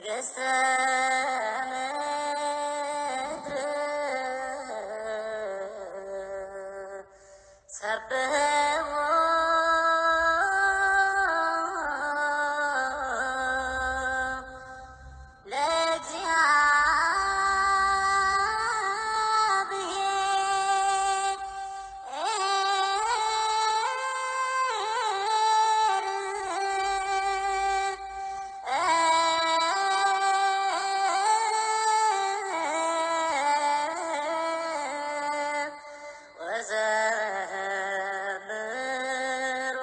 ንግሥተ ምድር ሰብሕዎ ወዘምሩ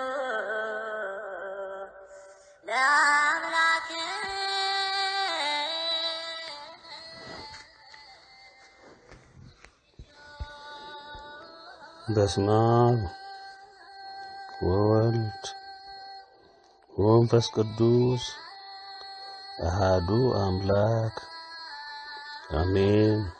በስመ አብ ወወልድ ወመንፈስ ቅዱስ አሃዱ አምላክ አሜን።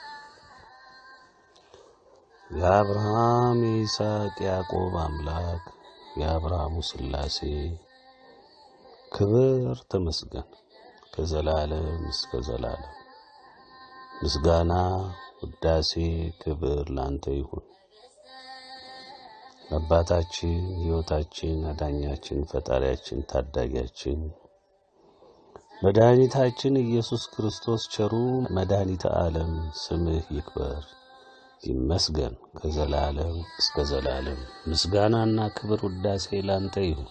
የአብርሃም የይስሐቅ ያዕቆብ አምላክ የአብርሃሙ ሥላሴ ክብር ተመስገን ከዘላለም እስከ ዘላለም። ምስጋና ውዳሴ ክብር ላንተ ይሁን። አባታችን ሕይወታችን አዳኛችን ፈጣሪያችን ታዳጊያችን መድኃኒታችን ኢየሱስ ክርስቶስ ቸሩ መድኃኒተ ዓለም ስምህ ይክበር ይመስገን ከዘላለም እስከ ዘላለም። ምስጋናና ክብር ውዳሴ ላንተ ይሁን።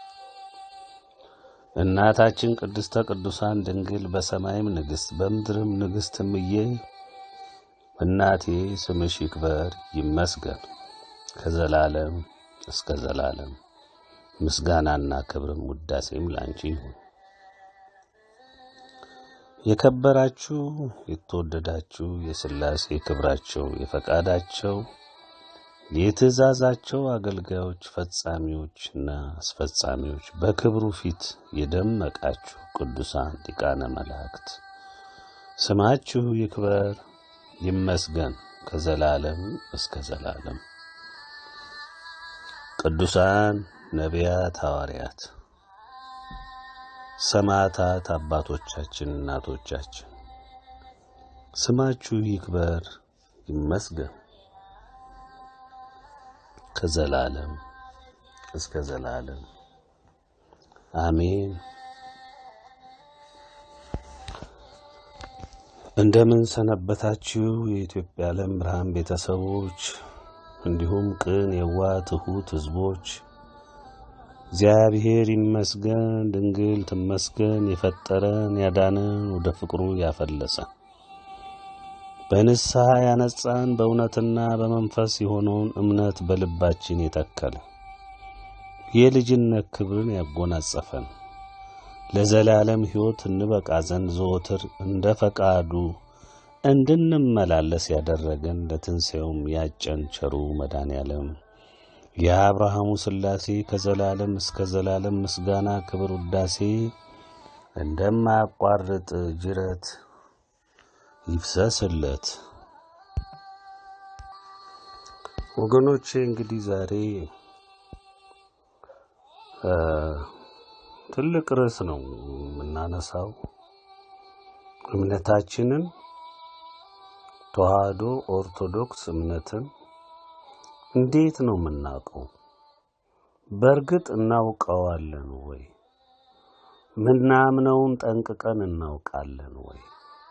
እናታችን ቅድስተ ቅዱሳን ድንግል በሰማይም ንግሥት በምድርም ንግሥት እምዬ እናቴ ስምሽ ይክበር ይመስገን ከዘላለም እስከ ዘላለም። ምስጋናና ክብርም ውዳሴም ላንቺ ይሁን። የከበራችሁ የተወደዳችሁ የሥላሴ ክብራቸው የፈቃዳቸው የትእዛዛቸው አገልጋዮች ፈጻሚዎችና አስፈጻሚዎች በክብሩ ፊት የደመቃችሁ ቅዱሳን ሊቃነ መላእክት ስማችሁ ይክበር ይመስገን ከዘላለም እስከ ዘላለም። ቅዱሳን ነቢያት፣ ሐዋርያት፣ ሰማዕታት፣ አባቶቻችን፣ እናቶቻችን ስማችሁ ይክበር ይመስገን ከዘላለም እስከ ዘላለም አሜን። እንደምን ሰነበታችሁ የኢትዮጵያ ዓለም ብርሃን ቤተሰቦች እንዲሁም ቅን የዋ ትሑት ሕዝቦች እግዚአብሔር ይመስገን፣ ድንግል ትመስገን፣ የፈጠረን ያዳነን፣ ወደ ፍቅሩ ያፈለሰን በንስሐ ያነጻን፣ በእውነትና በመንፈስ የሆነውን እምነት በልባችን የተከለ የልጅነት ክብርን ያጎናጸፈን ለዘላለም ሕይወት እንበቃ ዘንድ ዘወትር እንደ ፈቃዱ እንድንመላለስ ያደረገን ለትንሣኤውም ያጨን ቸሩ መድኃኔ ዓለም የአብርሃሙ ሥላሴ ከዘላለም እስከ ዘላለም ምስጋና ክብር ውዳሴ እንደማያቋርጥ ጅረት ይፍሰስለት። ወገኖቼ እንግዲህ ዛሬ ትልቅ ርዕስ ነው የምናነሳው። እምነታችንን ተዋህዶ ኦርቶዶክስ እምነትን እንዴት ነው የምናውቀው? በእርግጥ እናውቀዋለን ወይ? ምናምነውን ጠንቅቀን እናውቃለን ወይ?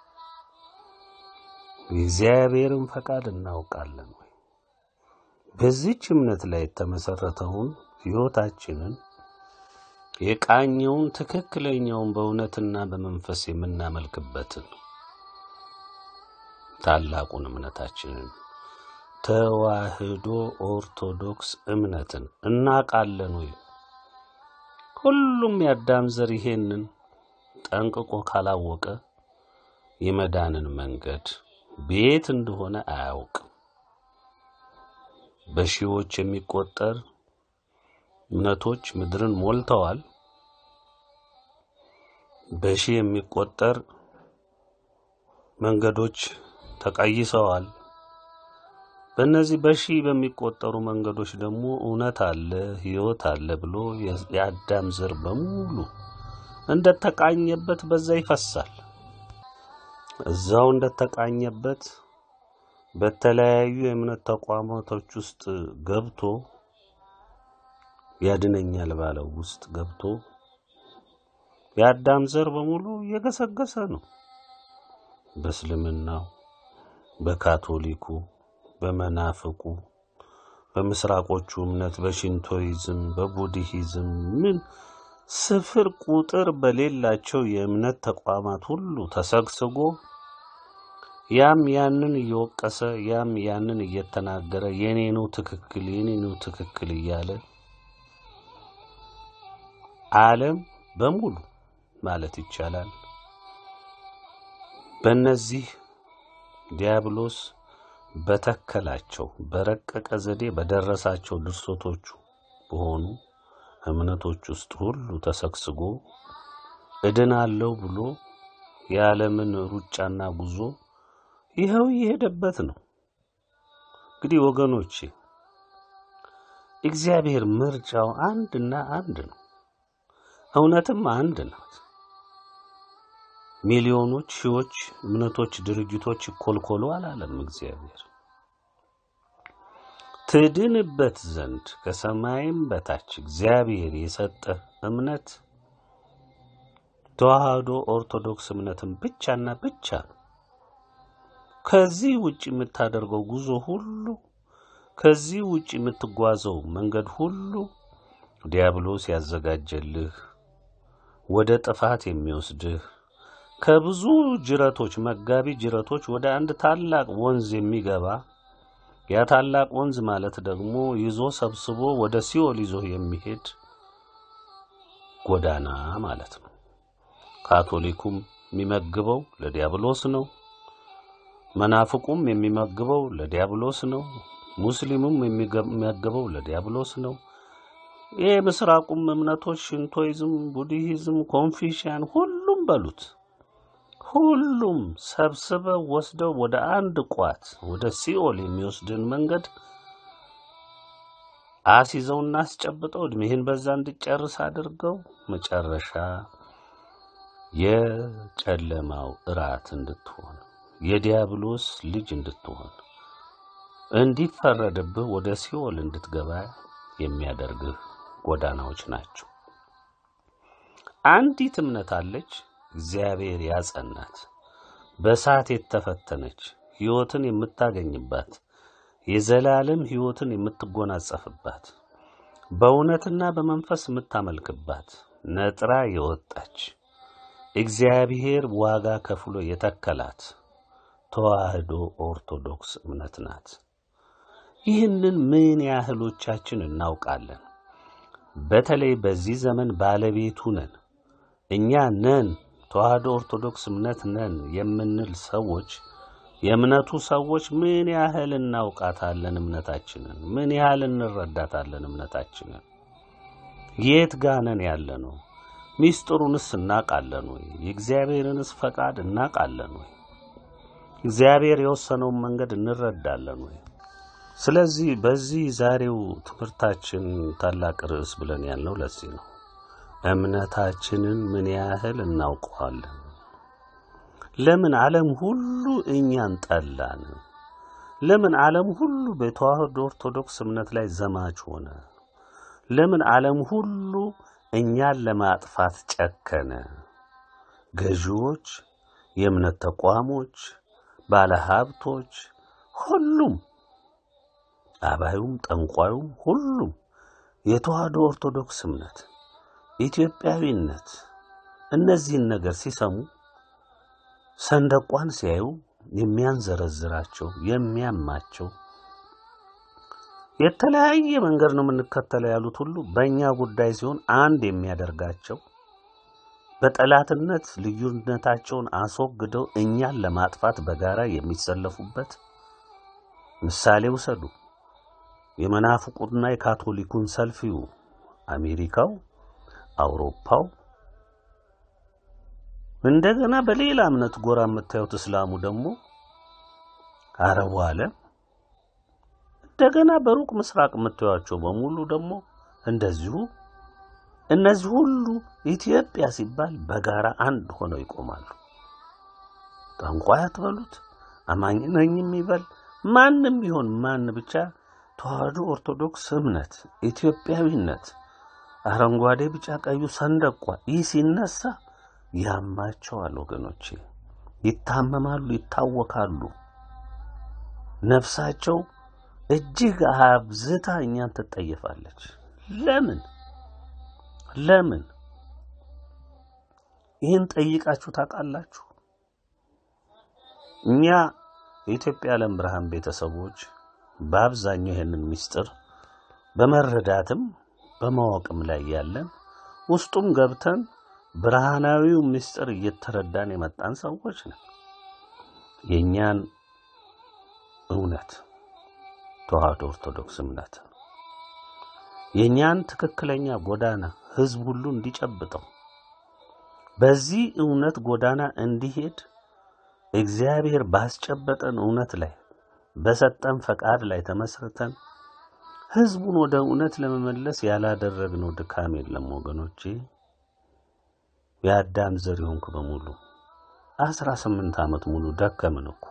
የእግዚአብሔርን ፈቃድ እናውቃለን ወይ? በዚች እምነት ላይ የተመሰረተውን ሕይወታችንን የቃኘውን ትክክለኛውን በእውነትና በመንፈስ የምናመልክበትን ታላቁን እምነታችንን ተዋህዶ ኦርቶዶክስ እምነትን እናውቃለን ወይ? ሁሉም የአዳም ዘር ይሄንን ጠንቅቆ ካላወቀ የመዳንን መንገድ ቤት እንደሆነ አያውቅም። በሺዎች የሚቆጠር እምነቶች ምድርን ሞልተዋል። በሺህ የሚቆጠር መንገዶች ተቀይሰዋል። በእነዚህ በሺህ በሚቆጠሩ መንገዶች ደግሞ እውነት አለ፣ ሕይወት አለ ብሎ የአዳም ዘር በሙሉ እንደተቃኘበት በዛ ይፈሳል። እዛው እንደተቃኘበት በተለያዩ የእምነት ተቋማቶች ውስጥ ገብቶ ያድነኛል ባለው ውስጥ ገብቶ የአዳም ዘር በሙሉ እየገሰገሰ ነው። በእስልምናው፣ በካቶሊኩ፣ በመናፍቁ፣ በምስራቆቹ እምነት፣ በሽንቶይዝም፣ በቡድሂዝም ምን ስፍር ቁጥር በሌላቸው የእምነት ተቋማት ሁሉ ተሰግስጎ ያም ያንን እየወቀሰ ያም ያንን እየተናገረ የኔ ነው ትክክል የኔ ነው ትክክል እያለ ዓለም በሙሉ ማለት ይቻላል በእነዚህ ዲያብሎስ በተከላቸው በረቀቀ ዘዴ በደረሳቸው ድርሰቶቹ በሆኑ እምነቶች ውስጥ ሁሉ ተሰግስጎ እድናለሁ ብሎ የዓለምን ሩጫና ጉዞ ይኸው እየሄደበት ነው። እንግዲህ ወገኖቼ እግዚአብሔር ምርጫው አንድና አንድ ነው። እውነትም አንድ ናት። ሚሊዮኖች፣ ሺዎች እምነቶች፣ ድርጅቶች ይኮልኮሉ አላለም እግዚአብሔር። ትድንበት ዘንድ ከሰማይም በታች እግዚአብሔር የሰጠህ እምነት ተዋህዶ ኦርቶዶክስ እምነትን ብቻና ብቻ ነው። ከዚህ ውጭ የምታደርገው ጉዞ ሁሉ ከዚህ ውጭ የምትጓዘው መንገድ ሁሉ ዲያብሎስ ያዘጋጀልህ ወደ ጥፋት የሚወስድህ ከብዙ ጅረቶች መጋቢ ጅረቶች ወደ አንድ ታላቅ ወንዝ የሚገባ ያ ታላቅ ወንዝ ማለት ደግሞ ይዞ ሰብስቦ ወደ ሲኦል ይዞ የሚሄድ ጎዳና ማለት ነው። ካቶሊኩም የሚመግበው ለዲያብሎስ ነው። መናፍቁም የሚመግበው ለዲያብሎስ ነው። ሙስሊሙም የሚመግበው ለዲያብሎስ ነው። ይህ ምስራቁም እምነቶች ሽንቶይዝም፣ ቡድሂዝም፣ ኮንፊሽያን ሁሉም በሉት ሁሉም ሰብስበው ወስደው ወደ አንድ ቋት ወደ ሲኦል የሚወስድን መንገድ አስይዘውና አስጨብጠው እድሜህን በዛ እንድጨርስ አድርገው መጨረሻ የጨለማው እራት እንድትሆን የዲያብሎስ ልጅ እንድትሆን እንዲፈረድብህ ወደ ሲኦል እንድትገባ የሚያደርግህ ጎዳናዎች ናቸው። አንዲት እምነት አለች፣ እግዚአብሔር ያጸናት፣ በእሳት የተፈተነች ሕይወትን የምታገኝባት፣ የዘላለም ሕይወትን የምትጎናጸፍባት፣ በእውነትና በመንፈስ የምታመልክባት፣ ነጥራ የወጣች እግዚአብሔር ዋጋ ከፍሎ የተከላት ተዋህዶ ኦርቶዶክስ እምነት ናት። ይህንን ምን ያህሎቻችን እናውቃለን? በተለይ በዚህ ዘመን ባለቤቱ ነን እኛ ነን ተዋህዶ ኦርቶዶክስ እምነት ነን የምንል ሰዎች የእምነቱ ሰዎች ምን ያህል እናውቃታለን? እምነታችንን ምን ያህል እንረዳታለን? እምነታችንን የት ጋነን ያለ ነው? ሚስጥሩንስ እናውቃለን ወይ? የእግዚአብሔርንስ ፈቃድ እናውቃለን ወይ? እግዚአብሔር የወሰነውን መንገድ እንረዳለን ወይ? ስለዚህ በዚህ ዛሬው ትምህርታችን ታላቅ ርዕስ ብለን ያልነው ለዚህ ነው። እምነታችንን ምን ያህል እናውቀዋለን? ለምን ዓለም ሁሉ እኛን ጠላን? ለምን ዓለም ሁሉ በተዋህዶ ኦርቶዶክስ እምነት ላይ ዘማች ሆነ? ለምን ዓለም ሁሉ እኛን ለማጥፋት ጨከነ? ገዢዎች፣ የእምነት ተቋሞች፣ ባለሀብቶች፣ ሁሉም አባዩም፣ ጠንቋዩም፣ ሁሉም የተዋህዶ ኦርቶዶክስ እምነት ኢትዮጵያዊነት እነዚህን ነገር ሲሰሙ ሰንደቋን ሲያዩ የሚያንዘረዝራቸው የሚያማቸው የተለያየ መንገድ ነው የምንከተለው ያሉት ሁሉ በእኛ ጉዳይ ሲሆን አንድ የሚያደርጋቸው በጠላትነት ልዩነታቸውን አስወግደው እኛን ለማጥፋት በጋራ የሚሰለፉበት ምሳሌ ውሰዱ። የመናፍቁና የካቶሊኩን ሰልፍ ይዩ። አሜሪካው፣ አውሮፓው እንደገና በሌላ እምነት ጎራ የምታዩት እስላሙ ደግሞ አረቡ ዓለም እንደገና በሩቅ ምስራቅ የምታዩቸው በሙሉ ደግሞ እንደዚሁ እነዚህ ሁሉ ኢትዮጵያ ሲባል በጋራ አንድ ሆነው ይቆማሉ። ጠንቋይ አትበሉት፣ አማኝ ነኝ የሚበል ማንም ቢሆን ማን ብቻ ተዋህዶ ኦርቶዶክስ እምነት ኢትዮጵያዊነት አረንጓዴ፣ ቢጫ፣ ቀዩ ሰንደቋ ይህ ሲነሳ ያማቸዋል ወገኖቼ፣ ይታመማሉ፣ ይታወካሉ። ነፍሳቸው እጅግ አብዝታ እኛን ትጠየፋለች። ለምን ለምን? ይህን ጠይቃችሁ ታውቃላችሁ? እኛ የኢትዮጵያ ዓለም ብርሃን ቤተሰቦች በአብዛኛው ይህንን ምስጢር በመረዳትም በማወቅም ላይ ያለን ውስጡም ገብተን ብርሃናዊው ምስጢር እየተረዳን የመጣን ሰዎች ነን። የእኛን እውነት ተዋህዶ ኦርቶዶክስ እምነት የእኛን ትክክለኛ ጎዳና ሕዝብ ሁሉ እንዲጨብጠው በዚህ እውነት ጎዳና እንዲሄድ እግዚአብሔር ባስጨበጠን እውነት ላይ በሰጠን ፈቃድ ላይ ተመስርተን ሕዝቡን ወደ እውነት ለመመለስ ያላደረግነው ድካም የለም ወገኖቼ። የአዳም ዘር የሆንክ በሙሉ አስራ ስምንት ዓመት ሙሉ ደከምን እኮ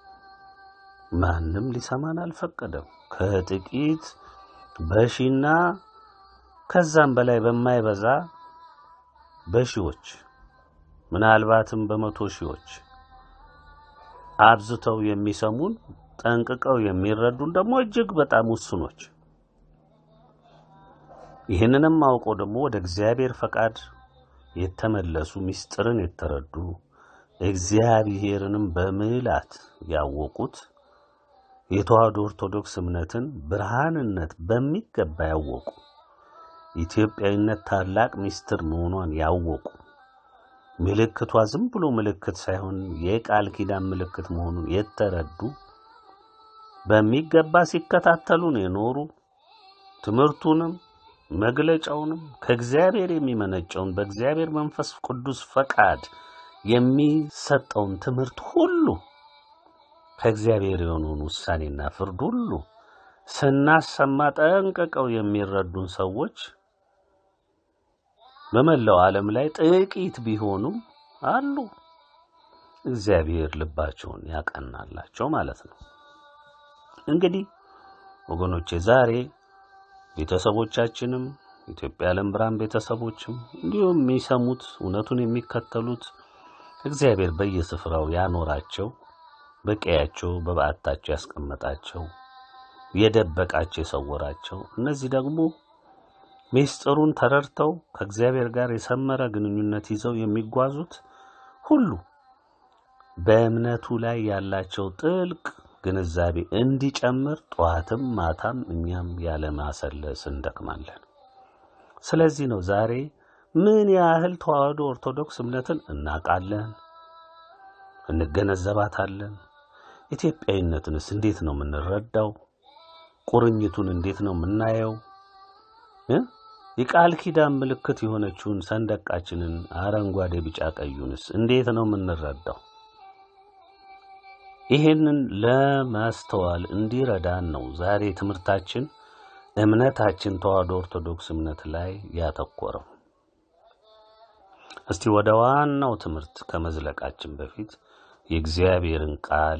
ማንም ሊሰማን አልፈቀደም። ከጥቂት በሺና ከዛም በላይ በማይበዛ በሺዎች ምናልባትም በመቶ ሺዎች አብዝተው የሚሰሙን ጠንቅቀው የሚረዱን ደግሞ እጅግ በጣም ውስኖች። ይህንንም አውቀው ደግሞ ወደ እግዚአብሔር ፈቃድ የተመለሱ ምስጢርን የተረዱ እግዚአብሔርንም በምልአት ያወቁት የተዋህዶ ኦርቶዶክስ እምነትን ብርሃንነት በሚገባ ያወቁ ኢትዮጵያዊነት ታላቅ ምስጢር መሆኗን ያወቁ ምልክቷ ዝም ብሎ ምልክት ሳይሆን የቃል ኪዳን ምልክት መሆኑን የተረዱ በሚገባ ሲከታተሉን የኖሩ ትምህርቱንም መግለጫውንም ከእግዚአብሔር የሚመነጨውን በእግዚአብሔር መንፈስ ቅዱስ ፈቃድ የሚሰጠውን ትምህርት ሁሉ ከእግዚአብሔር የሆነውን ውሳኔና ፍርድ ሁሉ ስናሰማ ጠንቅቀው የሚረዱን ሰዎች በመላው ዓለም ላይ ጥቂት ቢሆኑም አሉ። እግዚአብሔር ልባቸውን ያቀናላቸው ማለት ነው። እንግዲህ ወገኖቼ ዛሬ ቤተሰቦቻችንም ኢትዮጵያ ዓለም ብርሃን ቤተሰቦችም እንዲሁም የሚሰሙት እውነቱን የሚከተሉት እግዚአብሔር በየስፍራው ያኖራቸው በቀያቸው በበዓታቸው ያስቀመጣቸው የደበቃቸው የሰወራቸው እነዚህ ደግሞ ምስጢሩን ተረድተው ከእግዚአብሔር ጋር የሰመረ ግንኙነት ይዘው የሚጓዙት ሁሉ በእምነቱ ላይ ያላቸው ጥልቅ ግንዛቤ እንዲጨምር ጠዋትም ማታም እኛም ያለማሰለስ እንደክማለን። ስለዚህ ነው ዛሬ ምን ያህል ተዋህዶ ኦርቶዶክስ እምነትን እናውቃለን፣ እንገነዘባታለን። ኢትዮጵያዊነትንስ እንዴት ነው የምንረዳው? ቁርኝቱን እንዴት ነው የምናየው? እ የቃል ኪዳን ምልክት የሆነችውን ሰንደቃችንን አረንጓዴ፣ ቢጫ ቀዩንስ እንዴት ነው የምንረዳው? ይሄንን ለማስተዋል እንዲረዳን ነው ዛሬ ትምህርታችን እምነታችን ተዋህዶ ኦርቶዶክስ እምነት ላይ ያተኮረው። እስቲ ወደ ዋናው ትምህርት ከመዝለቃችን በፊት የእግዚአብሔርን ቃል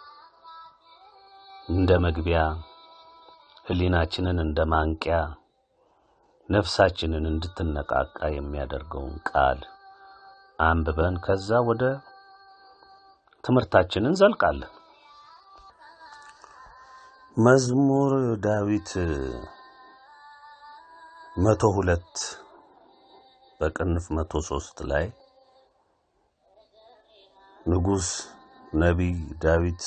እንደ መግቢያ ሕሊናችንን እንደ ማንቂያ ነፍሳችንን እንድትነቃቃ የሚያደርገውን ቃል አንብበን ከዛ ወደ ትምህርታችንን እንዘልቃለን። መዝሙር ዳዊት መቶ ሁለት በቅንፍ መቶ ሶስት ላይ ንጉሥ ነቢይ ዳዊት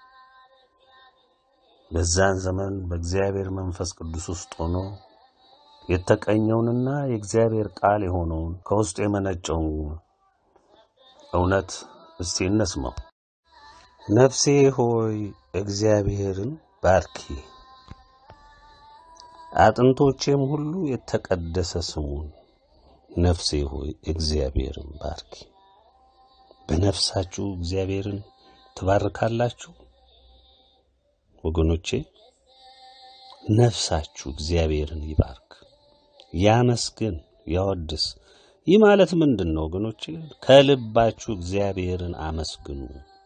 በዛን ዘመን በእግዚአብሔር መንፈስ ቅዱስ ውስጥ ሆኖ የተቀኘውንና የእግዚአብሔር ቃል የሆነውን ከውስጡ የመነጨውን እውነት እስቲ እንስማው። ነፍሴ ሆይ እግዚአብሔርን ባርኪ፣ አጥንቶቼም ሁሉ የተቀደሰ ስሙን። ነፍሴ ሆይ እግዚአብሔርን ባርኪ። በነፍሳችሁ እግዚአብሔርን ትባርካላችሁ። ወገኖቼ ነፍሳችሁ እግዚአብሔርን ይባርክ፣ ያመስግን፣ ያወድስ። ይህ ማለት ምንድን ነው ወገኖች? ከልባችሁ እግዚአብሔርን አመስግኑ፣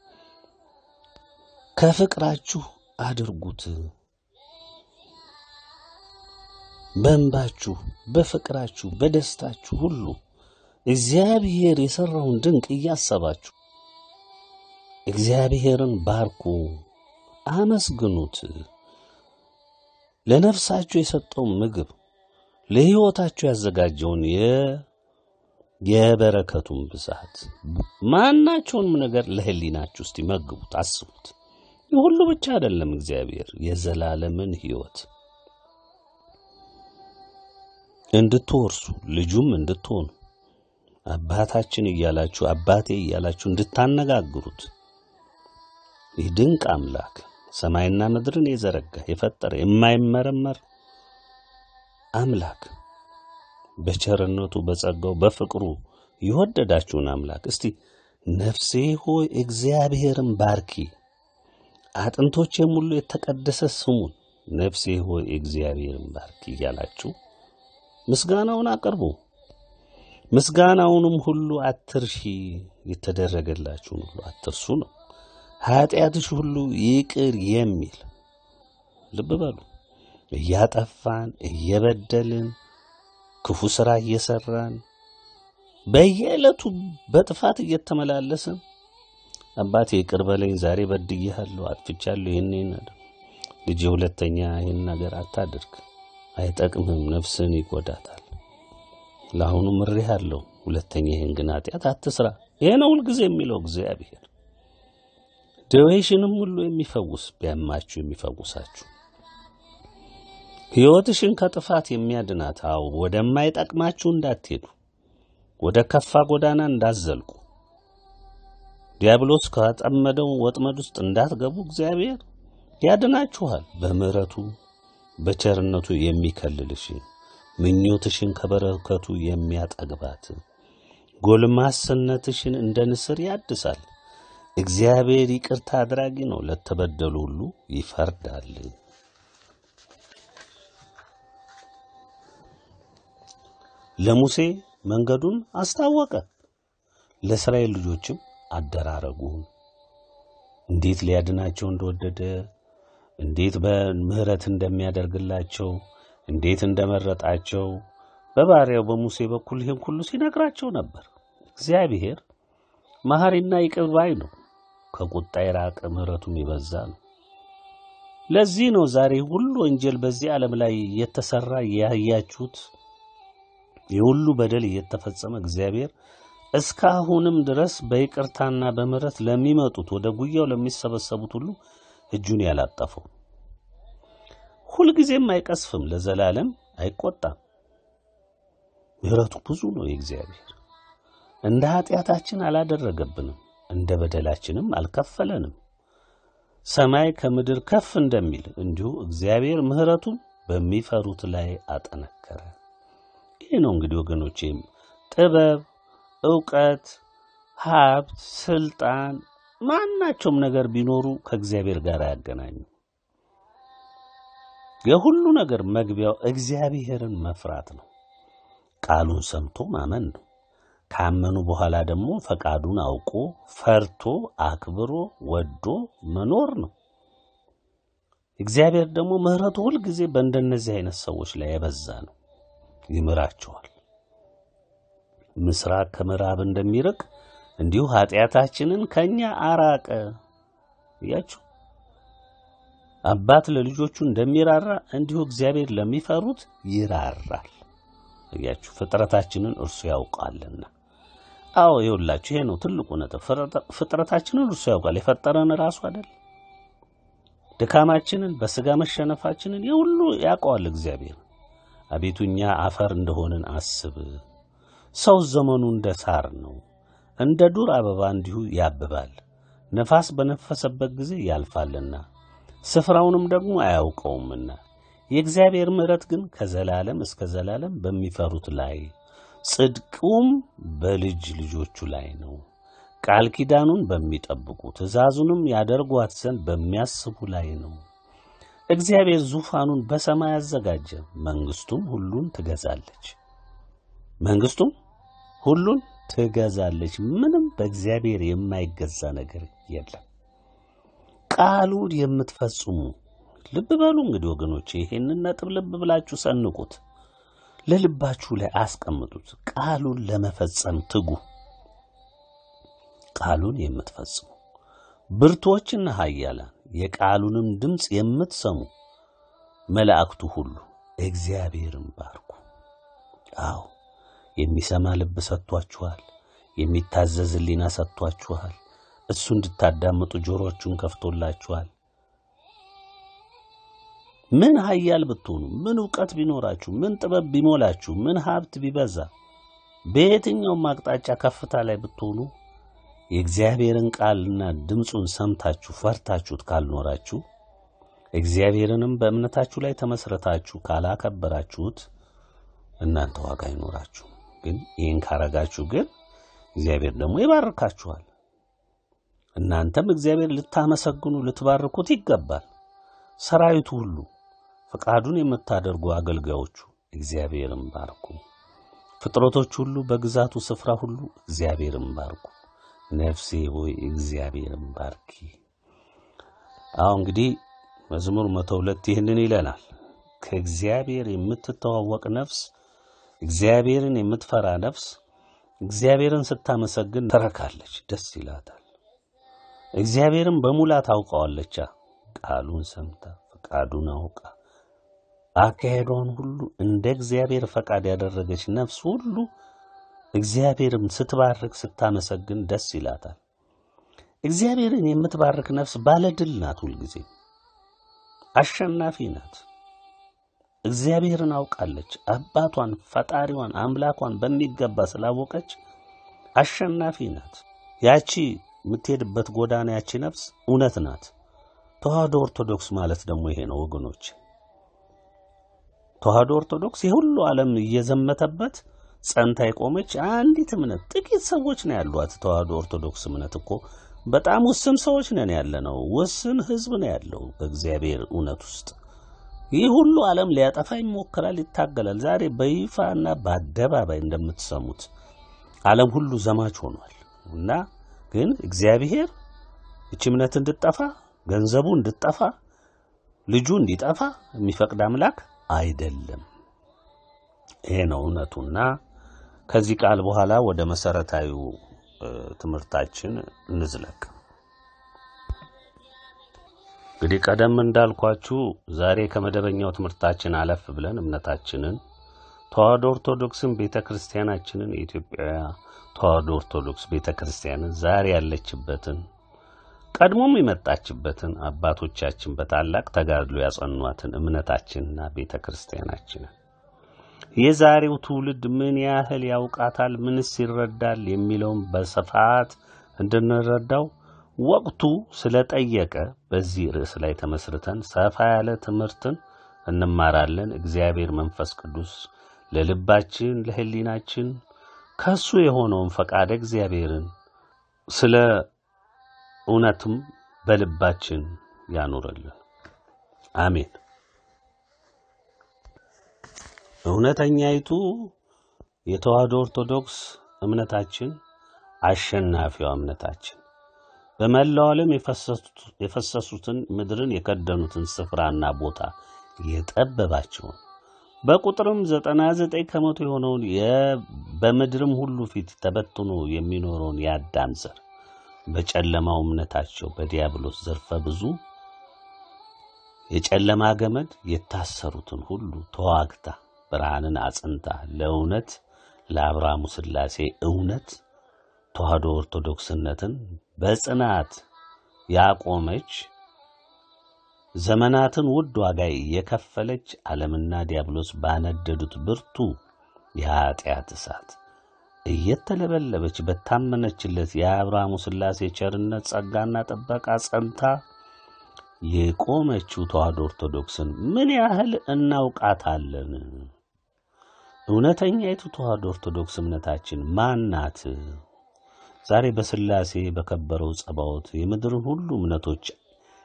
ከፍቅራችሁ አድርጉት። በእንባችሁ፣ በፍቅራችሁ፣ በደስታችሁ ሁሉ እግዚአብሔር የሠራውን ድንቅ እያሰባችሁ እግዚአብሔርን ባርኩ፣ አመስግኑት። ለነፍሳችሁ የሰጠውን ምግብ ለሕይወታችሁ ያዘጋጀውን የ- የበረከቱን ብዛት ማናቸውንም ነገር ለሕሊናችሁ እስቲ መግቡት፣ አስቡት። ይህ ሁሉ ብቻ አይደለም። እግዚአብሔር የዘላለምን ሕይወት እንድትወርሱ ልጁም እንድትሆኑ አባታችን እያላችሁ አባቴ እያላችሁ እንድታነጋግሩት ይህ ድንቅ አምላክ ሰማይና ምድርን የዘረጋ የፈጠረ የማይመረመር አምላክ በቸርነቱ በጸጋው በፍቅሩ የወደዳችሁን አምላክ እስቲ ነፍሴ ሆይ እግዚአብሔርን ባርኪ፣ አጥንቶቼም ሁሉ የተቀደሰ ስሙን ነፍሴ ሆይ እግዚአብሔርን ባርኪ እያላችሁ ምስጋናውን አቅርቡ። ምስጋናውንም ሁሉ አትርሺ፣ የተደረገላችሁን ሁሉ አትርሱ ነው። ኃጢአትሽ ሁሉ ይቅር የሚል ልብ በሉ። እያጠፋን እየበደልን ክፉ ሥራ እየሠራን በየዕለቱ በጥፋት እየተመላለስን አባቴ ይቅር በለኝ ዛሬ በድዬሃለሁ፣ አጥፍቻለሁ፣ ይህን ይህን አድርግ ልጄ፣ ሁለተኛ ይህን ነገር አታድርግ፣ አይጠቅምህም፣ ነፍስን ይጎዳታል። ለአሁኑ ምሬሃለሁ፣ ሁለተኛ ይህን ግን ኃጢአት አትስራ። ይሄ ነው ሁልጊዜ የሚለው እግዚአብሔር። ደዌሽንም ሁሉ የሚፈውስ ቢያማችሁ የሚፈውሳችሁ ሕይወትሽን ከጥፋት የሚያድናት አዎ፣ ወደማይጠቅማችሁ እንዳትሄዱ፣ ወደ ከፋ ጎዳና እንዳትዘልቁ፣ ዲያብሎስ ካጠመደው ወጥመድ ውስጥ እንዳትገቡ እግዚአብሔር ያድናችኋል። በምሕረቱ በቸርነቱ የሚከልልሽን ምኞትሽን ከበረከቱ የሚያጠግባት ጎልማስነትሽን እንደ ንስር ያድሳል። እግዚአብሔር ይቅርታ አድራጊ ነው፣ ለተበደሉ ሁሉ ይፈርዳል። ለሙሴ መንገዱን አስታወቀ፣ ለእስራኤል ልጆችም አደራረጉን እንዴት ሊያድናቸው እንደወደደ እንዴት በምሕረት እንደሚያደርግላቸው እንዴት እንደመረጣቸው በባሪያው በሙሴ በኩል ይህን ሁሉ ሲነግራቸው ነበር። እግዚአብሔር መሐሪና ይቅር ባይ ነው፣ ከቁጣ የራቀ ምሕረቱም የበዛ ነው። ለዚህ ነው ዛሬ ሁሉ ወንጀል በዚህ ዓለም ላይ እየተሰራ ያያችሁት የሁሉ በደል እየተፈጸመ እግዚአብሔር እስካሁንም ድረስ በይቅርታና በምሕረት ለሚመጡት ወደ ጉያው ለሚሰበሰቡት ሁሉ እጁን ያላጠፈው ሁልጊዜም አይቀስፍም፣ ለዘላለም አይቆጣም። ምሕረቱ ብዙ ነው የእግዚአብሔር። እንደ ኃጢአታችን አላደረገብንም፣ እንደ በደላችንም አልከፈለንም። ሰማይ ከምድር ከፍ እንደሚል እንዲሁ እግዚአብሔር ምሕረቱን በሚፈሩት ላይ አጠነከረ። ይህ ነው እንግዲህ ወገኖቼም ጥበብ፣ ዕውቀት፣ ሀብት፣ ስልጣን ማናቸውም ነገር ቢኖሩ ከእግዚአብሔር ጋር አያገናኙ። የሁሉ ነገር መግቢያው እግዚአብሔርን መፍራት ነው። ቃሉን ሰምቶ ማመን ነው። ካመኑ በኋላ ደግሞ ፈቃዱን አውቆ ፈርቶ አክብሮ ወዶ መኖር ነው። እግዚአብሔር ደግሞ ምሕረቱ ሁልጊዜ በእንደነዚህ አይነት ሰዎች ላይ የበዛ ነው። ይምራቸዋል። ምስራቅ ከምዕራብ እንደሚርቅ እንዲሁ ኃጢአታችንን ከኛ አራቀ። እያችሁ አባት ለልጆቹ እንደሚራራ እንዲሁ እግዚአብሔር ለሚፈሩት ይራራል። እያችሁ ፍጥረታችንን እርሱ ያውቃልና። አዎ ይኸውላችሁ፣ ይሄ ነው ትልቁ ነጥብ። ፍጥረታችንን እርሱ ያውቃል። የፈጠረን ራሱ አይደል? ድካማችንን፣ በስጋ መሸነፋችንን የሁሉ ያውቀዋል እግዚአብሔር። አቤቱ እኛ አፈር እንደሆንን አስብ። ሰው ዘመኑ እንደ ሳር ነው፣ እንደ ዱር አበባ እንዲሁ ያብባል። ነፋስ በነፈሰበት ጊዜ ያልፋልና ስፍራውንም ደግሞ አያውቀውምና የእግዚአብሔር ምሕረት ግን ከዘላለም እስከ ዘላለም በሚፈሩት ላይ ጽድቁም በልጅ ልጆቹ ላይ ነው። ቃል ኪዳኑን በሚጠብቁ ትእዛዙንም ያደርጓት ዘንድ በሚያስቡ ላይ ነው። እግዚአብሔር ዙፋኑን በሰማይ አዘጋጀ፣ መንግሥቱም ሁሉን ትገዛለች። መንግስቱም ሁሉን ትገዛለች። ምንም በእግዚአብሔር የማይገዛ ነገር የለም። ቃሉን የምትፈጽሙ ልብ በሉ እንግዲህ ወገኖች፣ ይሄንን ነጥብ ልብ ብላችሁ ሰንቁት፣ ለልባችሁ ላይ አስቀምጡት። ቃሉን ለመፈጸም ትጉ። ቃሉን የምትፈጽሙ ብርቶችና ኃያላን የቃሉንም ድምፅ የምትሰሙ መላእክቱ ሁሉ እግዚአብሔርን ባርኩ። አዎ የሚሰማ ልብ ሰጥቷችኋል። የሚታዘዝ ሕሊና ሰጥቷችኋል። እሱ እንድታዳምጡ ጆሮቹን ከፍቶላችኋል። ምን ኃያል ብትሆኑ፣ ምን ዕውቀት ቢኖራችሁ፣ ምን ጥበብ ቢሞላችሁ፣ ምን ሀብት ቢበዛ፣ በየትኛውም አቅጣጫ ከፍታ ላይ ብትሆኑ የእግዚአብሔርን ቃልና ድምፁን ሰምታችሁ ፈርታችሁት ካልኖራችሁ እግዚአብሔርንም በእምነታችሁ ላይ ተመስረታችሁ ካላከበራችሁት እናንተ ዋጋ አይኖራችሁ። ግን ይህን ካረጋችሁ ግን እግዚአብሔር ደግሞ ይባርካችኋል። እናንተም እግዚአብሔር ልታመሰግኑ ልትባርኩት ይገባል። ሰራዊቱ ሁሉ ፈቃዱን የምታደርጉ አገልጋዮቹ እግዚአብሔርን ባርኩ። ፍጥረቶች ሁሉ በግዛቱ ስፍራ ሁሉ እግዚአብሔርን ባርኩ። ነፍሴ ሆይ እግዚአብሔርን ባርኪ። አሁ እንግዲህ መዝሙር መቶ ሁለት ይህንን ይለናል። ከእግዚአብሔር የምትተዋወቅ ነፍስ፣ እግዚአብሔርን የምትፈራ ነፍስ እግዚአብሔርን ስታመሰግን ትረካለች፣ ደስ ይላታል። እግዚአብሔርን በሙላት ታውቀዋለቻ። ቃሉን ሰምታ ፈቃዱን አውቃ አካሄዷን ሁሉ እንደ እግዚአብሔር ፈቃድ ያደረገች ነፍስ ሁሉ እግዚአብሔርም ስትባርክ ስታመሰግን ደስ ይላታል። እግዚአብሔርን የምትባርክ ነፍስ ባለድል ናት። ሁልጊዜ አሸናፊ ናት። እግዚአብሔርን አውቃለች። አባቷን፣ ፈጣሪዋን፣ አምላኳን በሚገባ ስላወቀች አሸናፊ ናት። ያቺ የምትሄድበት ጎዳና ያቺ ነፍስ እውነት ናት። ተዋህዶ ኦርቶዶክስ ማለት ደግሞ ይሄ ነው ወገኖች። ተዋህዶ ኦርቶዶክስ የሁሉ ዓለም እየዘመተበት ጸንታ የቆመች አንዲት እምነት ጥቂት ሰዎች ነው ያሏት። ተዋህዶ ኦርቶዶክስ እምነት እኮ በጣም ውስን ሰዎች ነን ያለ ነው። ውስን ሕዝብ ነው ያለው በእግዚአብሔር እውነት ውስጥ። ይህ ሁሉ ዓለም ሊያጠፋ ይሞክራል፣ ይታገላል። ዛሬ በይፋና በአደባባይ እንደምትሰሙት ዓለም ሁሉ ዘማች ሆኗል እና ግን እግዚአብሔር እቺ እምነት እንድጠፋ ገንዘቡ እንድጠፋ ልጁ እንዲጠፋ የሚፈቅድ አምላክ አይደለም። ይሄ ነው እውነቱና ከዚህ ቃል በኋላ ወደ መሰረታዊው ትምህርታችን እንዝለቅ። እንግዲህ ቀደም እንዳልኳችሁ ዛሬ ከመደበኛው ትምህርታችን አለፍ ብለን እምነታችንን ተዋህዶ ኦርቶዶክስን ቤተ ክርስቲያናችንን የኢትዮጵያ ተዋህዶ ኦርቶዶክስ ቤተ ክርስቲያንን ዛሬ ያለችበትን ቀድሞም የመጣችበትን አባቶቻችን በታላቅ ተጋድሎ ያጸኗትን እምነታችንና ቤተ ክርስቲያናችንን የዛሬው ትውልድ ምን ያህል ያውቃታል፣ ምንስ ይረዳል የሚለውን በስፋት እንድንረዳው ወቅቱ ስለጠየቀ በዚህ ርዕስ ላይ ተመስርተን ሰፋ ያለ ትምህርትን እንማራለን። እግዚአብሔር መንፈስ ቅዱስ ለልባችን ለሕሊናችን ከሱ የሆነውን ፈቃደ እግዚአብሔርን ስለ እውነትም በልባችን ያኑርልን። አሜን። እውነተኛይቱ የተዋህዶ ኦርቶዶክስ እምነታችን አሸናፊዋ እምነታችን በመላው ዓለም የፈሰሱትን ምድርን የከደኑትን ስፍራና ቦታ የጠበባቸውን በቁጥርም ዘጠና ዘጠኝ ከመቶ የሆነውን በምድርም ሁሉ ፊት ተበትኖ የሚኖረውን የአዳም ዘር በጨለማው እምነታቸው በዲያብሎስ ዘርፈ ብዙ የጨለማ ገመድ የታሰሩትን ሁሉ ተዋግታ ብርሃንን አጽንታ ለእውነት ለአብርሃሙ ሥላሴ እውነት ተዋህዶ ኦርቶዶክስነትን በጽናት ያቆመች ዘመናትን ውድ ዋጋ የከፈለች ዓለምና ዲያብሎስ ባነደዱት ብርቱ የኀጢአት እሳት እየተለበለበች በታመነችለት የአብርሃሙ ሥላሴ ቸርነት ጸጋና ጥበቃ ጸንታ የቆመችው ተዋህዶ ኦርቶዶክስን ምን ያህል እናውቃታለን? እውነተኛይቱ ተዋህዶ ኦርቶዶክስ እምነታችን ማን ናት? ዛሬ በሥላሴ በከበረው ጸባዖት የምድርን ሁሉ እምነቶች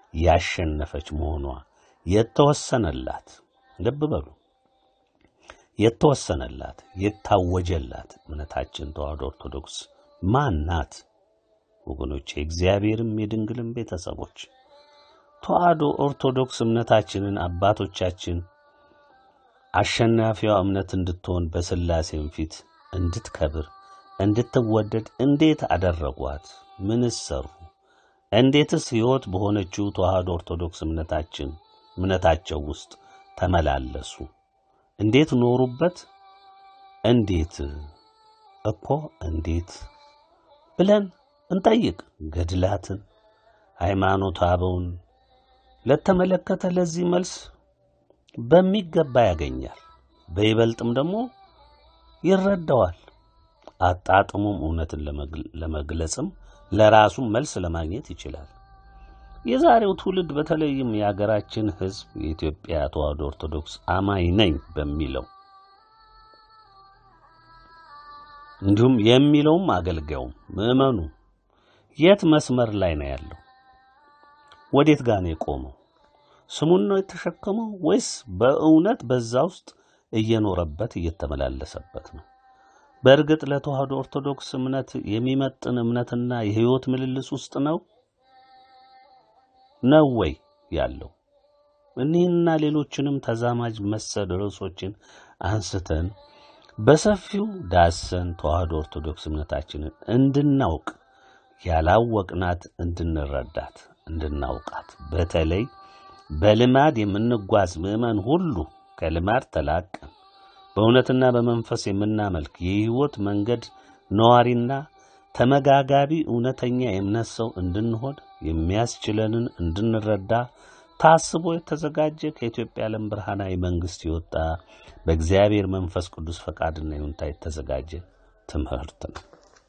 ያሸነፈች መሆኗ የተወሰነላት ልብ በሉ። የተወሰነላት የታወጀላት እምነታችን ተዋሕዶ ኦርቶዶክስ ማን ናት? ወገኖች የእግዚአብሔርም የድንግልም ቤተሰቦች ተዋሕዶ ኦርቶዶክስ እምነታችንን አባቶቻችን አሸናፊዋ እምነት እንድትሆን በሥላሴም ፊት እንድትከብር እንድትወደድ እንዴት አደረጓት? ምንስ ሰሩ? እንዴትስ ሕይወት በሆነችው ተዋሕዶ ኦርቶዶክስ እምነታችን እምነታቸው ውስጥ ተመላለሱ? እንዴት ኖሩበት? እንዴት እኮ እንዴት ብለን እንጠይቅ። ገድላትን ሃይማኖት አበውን ለተመለከተ ለዚህ መልስ በሚገባ ያገኛል። በይበልጥም ደግሞ ይረዳዋል። አጣጥሙም እውነትን ለመግለጽም ለራሱም መልስ ለማግኘት ይችላል። የዛሬው ትውልድ በተለይም የሀገራችን ሕዝብ የኢትዮጵያ ተዋሕዶ ኦርቶዶክስ አማኝ ነኝ በሚለው እንዲሁም የሚለውም አገልጋዩም ምዕመኑ የት መስመር ላይ ነው ያለው? ወዴት ጋር ነው የቆመው? ስሙን ነው የተሸከመው ወይስ በእውነት በዛ ውስጥ እየኖረበት እየተመላለሰበት ነው? በእርግጥ ለተዋሕዶ ኦርቶዶክስ እምነት የሚመጥን እምነትና የሕይወት ምልልስ ውስጥ ነው ነው ወይ ያለው? እኒህና ሌሎችንም ተዛማጅ መሰል ርዕሶችን አንስተን በሰፊው ዳሰን ተዋሕዶ ኦርቶዶክስ እምነታችንን እንድናውቅ ያላወቅናት እንድንረዳት እንድናውቃት በተለይ በልማድ የምንጓዝ ምዕመን ሁሉ ከልማድ ተላቀን በእውነትና በመንፈስ የምናመልክ የሕይወት መንገድ ነዋሪና ተመጋጋቢ እውነተኛ የእምነት ሰው እንድንሆን የሚያስችለንን እንድንረዳ ታስቦ የተዘጋጀ ከኢትዮጵያ ዓለም ብርሃናዊ መንግሥት የወጣ በእግዚአብሔር መንፈስ ቅዱስ ፈቃድና ይሁንታ የተዘጋጀ ትምህርት ነው።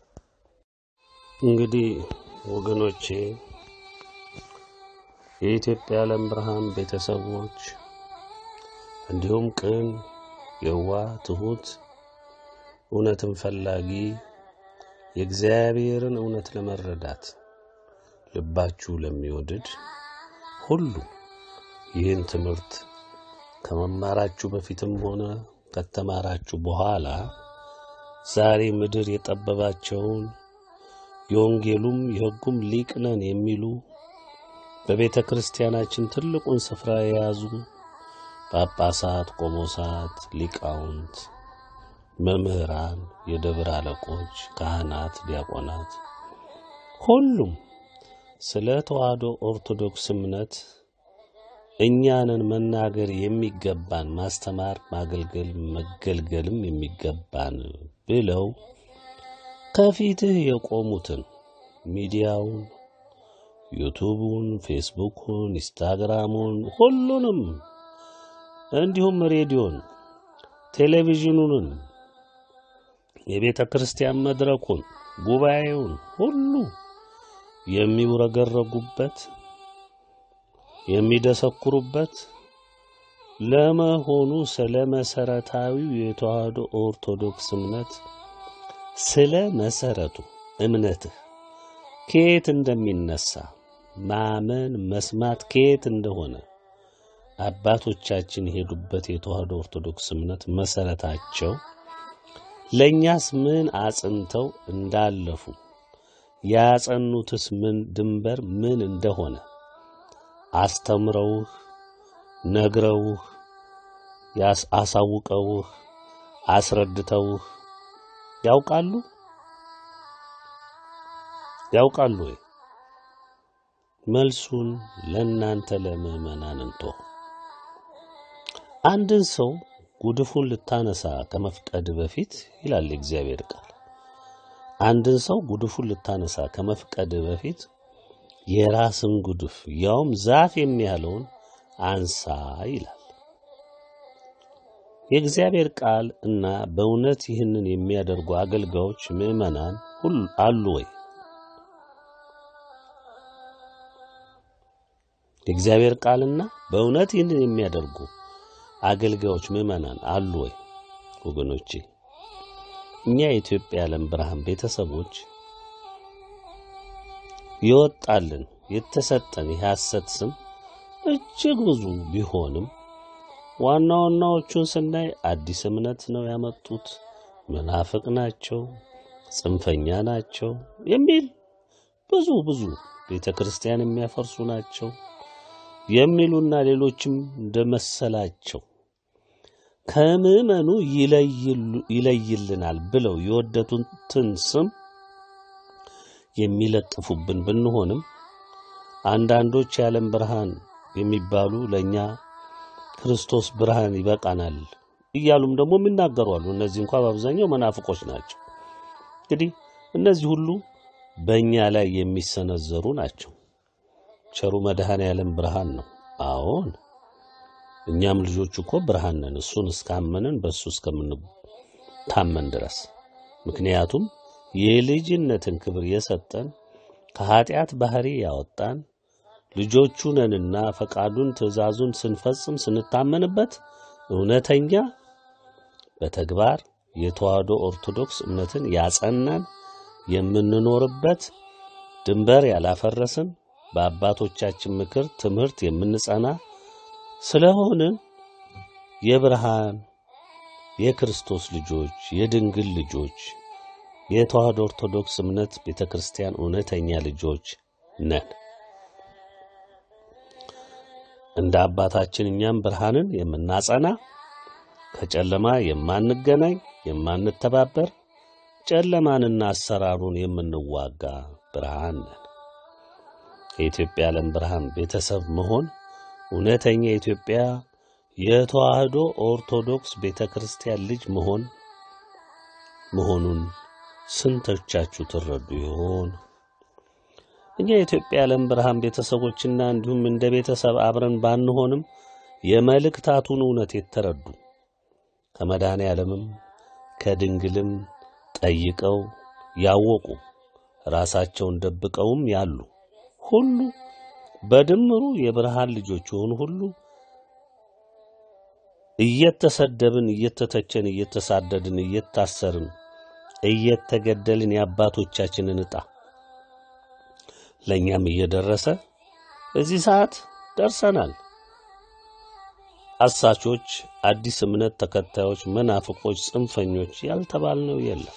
እንግዲህ ወገኖቼ የኢትዮጵያ ዓለም ብርሃን ቤተሰቦች እንዲሁም ቅን፣ የዋህ፣ ትሑት፣ እውነትን ፈላጊ የእግዚአብሔርን እውነት ለመረዳት ልባችሁ ለሚወድድ ሁሉ ይህን ትምህርት ከመማራችሁ በፊትም ሆነ ከተማራችሁ በኋላ ዛሬ ምድር የጠበባቸውን የወንጌሉም የሕጉም ሊቅ ነን የሚሉ በቤተ ክርስቲያናችን ትልቁን ስፍራ የያዙ ጳጳሳት፣ ቆሞሳት፣ ሊቃውንት፣ መምህራን፣ የደብር አለቆች፣ ካህናት፣ ዲያቆናት ሁሉም ስለ ተዋሕዶ ኦርቶዶክስ እምነት እኛንን መናገር የሚገባን ማስተማር፣ ማገልገል፣ መገልገልም የሚገባን ብለው ከፊትህ የቆሙትን ሚዲያውን፣ ዩቱቡን፣ ፌስቡኩን፣ ኢንስታግራሙን ሁሉንም እንዲሁም ሬዲዮን፣ ቴሌቪዥኑንን፣ የቤተ ክርስቲያን መድረኩን፣ ጉባኤውን ሁሉ የሚውረገረጉበት የሚደሰኩሩበት ለመሆኑ ስለ መሰረታዊው የተዋሕዶ ኦርቶዶክስ እምነት ስለ መሰረቱ እምነትህ ከየት እንደሚነሳ ማመን መስማት ከየት እንደሆነ አባቶቻችን የሄዱበት የተዋሕዶ ኦርቶዶክስ እምነት መሰረታቸው ለእኛስ ምን አጽንተው እንዳለፉ ያጸኑትስ ምን ድንበር ምን እንደሆነ አስተምረውህ ነግረውህ አሳውቀውህ አስረድተውህ ያውቃሉ ያውቃሉ ወይ? መልሱን ለእናንተ ለምዕመናን እንቶ አንድን ሰው ጉድፉን ልታነሳ ከመፍቀድ በፊት ይላል የእግዚአብሔር ቃል። አንድን ሰው ጉድፉን ልታነሳ ከመፍቀድ በፊት የራስን ጉድፍ ያውም ዛፍ የሚያለውን አንሳ ይላል የእግዚአብሔር ቃል እና በእውነት ይህንን የሚያደርጉ አገልጋዮች ምዕመናን ሁሉ አሉ ወይ? የእግዚአብሔር ቃልና በእውነት ይህንን የሚያደርጉ አገልጋዮች ምዕመናን አሉ ወይ? ወገኖቼ እኛ የኢትዮጵያ ዓለም ብርሃን ቤተሰቦች የወጣልን የተሰጠን የሐሰት ስም እጅግ ብዙ ቢሆንም ዋና ዋናዎቹን ስናይ አዲስ እምነት ነው ያመጡት፣ መናፍቅ ናቸው፣ ጽንፈኛ ናቸው የሚል ብዙ ብዙ ቤተ ክርስቲያን የሚያፈርሱ ናቸው የሚሉና ሌሎችም እንደመሰላቸው ከምዕመኑ ይለይልናል ብለው የወደዱትን ስም የሚለጥፉብን ብንሆንም አንዳንዶች የዓለም ብርሃን የሚባሉ ለእኛ ክርስቶስ ብርሃን ይበቃናል እያሉም ደግሞ የሚናገሩ አሉ። እነዚህ እንኳ በአብዛኛው መናፍቆች ናቸው። እንግዲህ እነዚህ ሁሉ በእኛ ላይ የሚሰነዘሩ ናቸው። ቸሩ መድኃኔ ዓለም ብርሃን ነው። አዎን እኛም ልጆቹ እኮ ብርሃን ነን፣ እሱን እስካመንን በእሱ እስከምንታመን ድረስ። ምክንያቱም የልጅነትን ክብር የሰጠን ከኀጢአት ባሕሪ ያወጣን ልጆቹ ነንና ፈቃዱን ትእዛዙን ስንፈጽም ስንታመንበት እውነተኛ በተግባር የተዋህዶ ኦርቶዶክስ እምነትን ያጸናን የምንኖርበት ድንበር ያላፈረስን በአባቶቻችን ምክር ትምህርት የምንጸና ስለሆንን የብርሃን የክርስቶስ ልጆች የድንግል ልጆች የተዋህዶ ኦርቶዶክስ እምነት ቤተ ክርስቲያን እውነተኛ ልጆች ነን። እንደ አባታችን እኛም ብርሃንን የምናጸና ከጨለማ የማንገናኝ የማንተባበር ጨለማንና አሰራሩን የምንዋጋ ብርሃን ነን። የኢትዮጵያ ዓለም ብርሃን ቤተሰብ መሆን እውነተኛ የኢትዮጵያ የተዋህዶ ኦርቶዶክስ ቤተ ክርስቲያን ልጅ መሆን መሆኑን ስንቶቻችሁ ትረዱ ይሆን? እኛ የኢትዮጵያ ዓለም ብርሃን ቤተሰቦችና እንዲሁም እንደ ቤተሰብ አብረን ባንሆንም የመልእክታቱን እውነት የተረዱ ከመድኃኔ ዓለምም ከድንግልም ጠይቀው ያወቁ ራሳቸውን ደብቀውም ያሉ ሁሉ በድምሩ የብርሃን ልጆች የሆኑ ሁሉ እየተሰደብን፣ እየተተቸን፣ እየተሳደድን፣ እየታሰርን፣ እየተገደልን የአባቶቻችንን ዕጣ ለእኛም እየደረሰ እዚህ ሰዓት ደርሰናል። አሳቾች፣ አዲስ እምነት ተከታዮች፣ መናፍቆች፣ ጽንፈኞች ያልተባልነው የለም።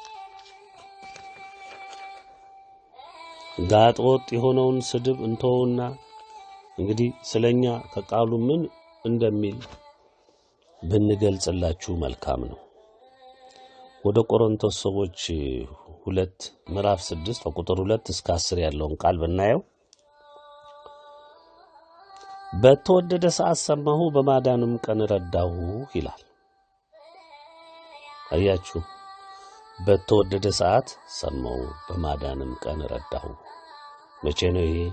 ጋጥ ወጥ የሆነውን ስድብ እንተውና እንግዲህ ስለኛ ከቃሉ ምን እንደሚል ብንገልጽላችሁ መልካም ነው። ወደ ቆሮንቶስ ሰዎች ሁለት ምዕራፍ ስድስት ከቁጥር ሁለት እስከ አስር ያለውን ቃል ብናየው በተወደደ ሰዓት ሰማሁ፣ በማዳንም ቀን ረዳሁ ይላል። አያችሁ፣ በተወደደ ሰዓት ሰማሁ፣ በማዳንም ቀን ረዳሁ። መቼ ነው ይሄ?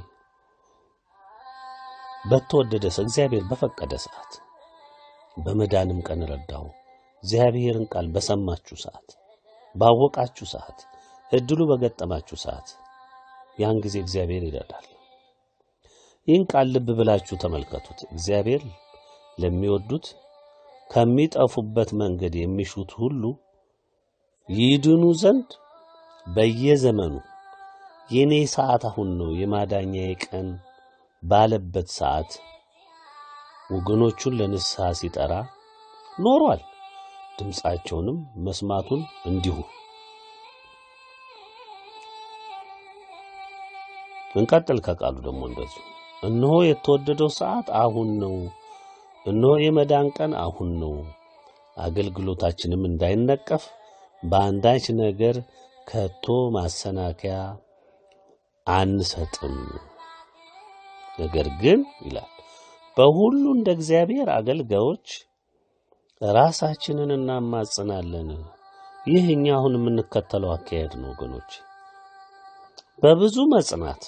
በተወደደ ሰዓት፣ እግዚአብሔር በፈቀደ ሰዓት፣ በመዳንም ቀን ረዳሁ። እግዚአብሔርን ቃል በሰማችሁ ሰዓት፣ ባወቃችሁ ሰዓት፣ እድሉ በገጠማችሁ ሰዓት፣ ያን ጊዜ እግዚአብሔር ይረዳል። ይህን ቃል ልብ ብላችሁ ተመልከቱት። እግዚአብሔር ለሚወዱት ከሚጠፉበት መንገድ የሚሹት ሁሉ ይድኑ ዘንድ በየዘመኑ የኔ ሰዓት አሁን ነው የማዳኛዬ ቀን ባለበት ሰዓት ወገኖቹን ለንስሐ ሲጠራ ኖሯል። ድምፃቸውንም መስማቱን እንዲሁ እንቀጥል። ከቃሉ ደግሞ እንደዚሁ እነሆ የተወደደው ሰዓት አሁን ነው፣ እነሆ የመዳን ቀን አሁን ነው። አገልግሎታችንም እንዳይነቀፍ በአንዳች ነገር ከቶ ማሰናከያ አንሰጥም። ነገር ግን ይላል በሁሉ እንደ እግዚአብሔር አገልጋዮች ራሳችንን እናማጽናለን። ይህ እኛ አሁን የምንከተለው አካሄድ ነው ወገኖች። በብዙ መጽናት፣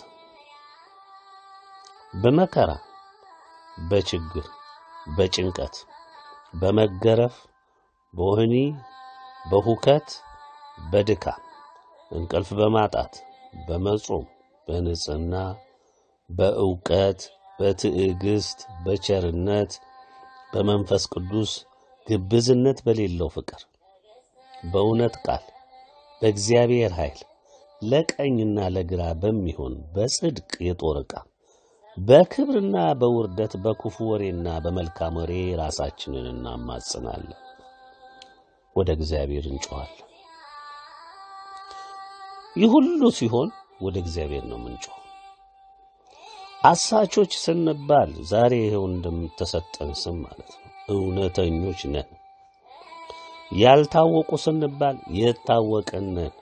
በመከራ፣ በችግር፣ በጭንቀት፣ በመገረፍ፣ በወህኒ፣ በሁከት፣ በድካም፣ እንቅልፍ በማጣት፣ በመጾም፣ በንጽህና፣ በእውቀት፣ በትዕግስት፣ በቸርነት፣ በመንፈስ ቅዱስ ግብዝነት በሌለው ፍቅር በእውነት ቃል በእግዚአብሔር ኃይል ለቀኝና ለግራ በሚሆን በጽድቅ የጦር ዕቃ በክብርና በውርደት በክፉ ወሬና በመልካም ወሬ ራሳችንን እናማጽናለን፣ ወደ እግዚአብሔር እንጮኻለን። ይህ ሁሉ ሲሆን ወደ እግዚአብሔር ነው የምንጮኸው። አሳቾች ስንባል ዛሬ ይኸው እንደምተሰጠን ስም ማለት ነው እውነተኞች ነን። ያልታወቁ ስንባል የታወቅን ነን።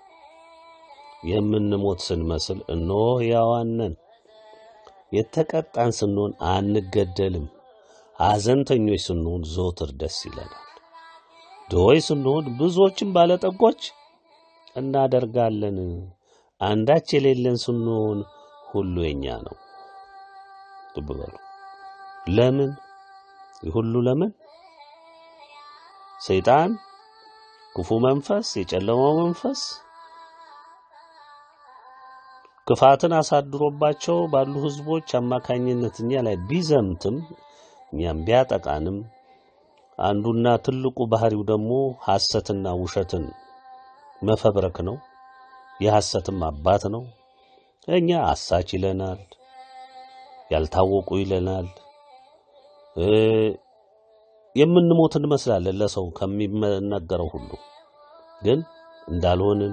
የምንሞት ስንመስል እነሆ ሕያዋን ነን። የተቀጣን ስንሆን አንገደልም። ሐዘንተኞች ስንሆን ዘወትር ደስ ይለናል። ድሆች ስንሆን ብዙዎችን ባለጠጎች እናደርጋለን። አንዳች የሌለን ስንሆን ሁሉ የኛ ነው። ልብ በሉ። ለምን? ይህ ሁሉ ለምን? ሰይጣን፣ ክፉ መንፈስ፣ የጨለማው መንፈስ ክፋትን አሳድሮባቸው ባሉ ሕዝቦች አማካኝነት እኛ ላይ ቢዘምትም እኛም ቢያጠቃንም አንዱና ትልቁ ባህሪው ደግሞ ሐሰትና ውሸትን መፈብረክ ነው። የሐሰትም አባት ነው። እኛ አሳች ይለናል፣ ያልታወቁ ይለናል። የምንሞት እንመስላለን ለሰው ከሚነገረው ሁሉ ግን እንዳልሆንን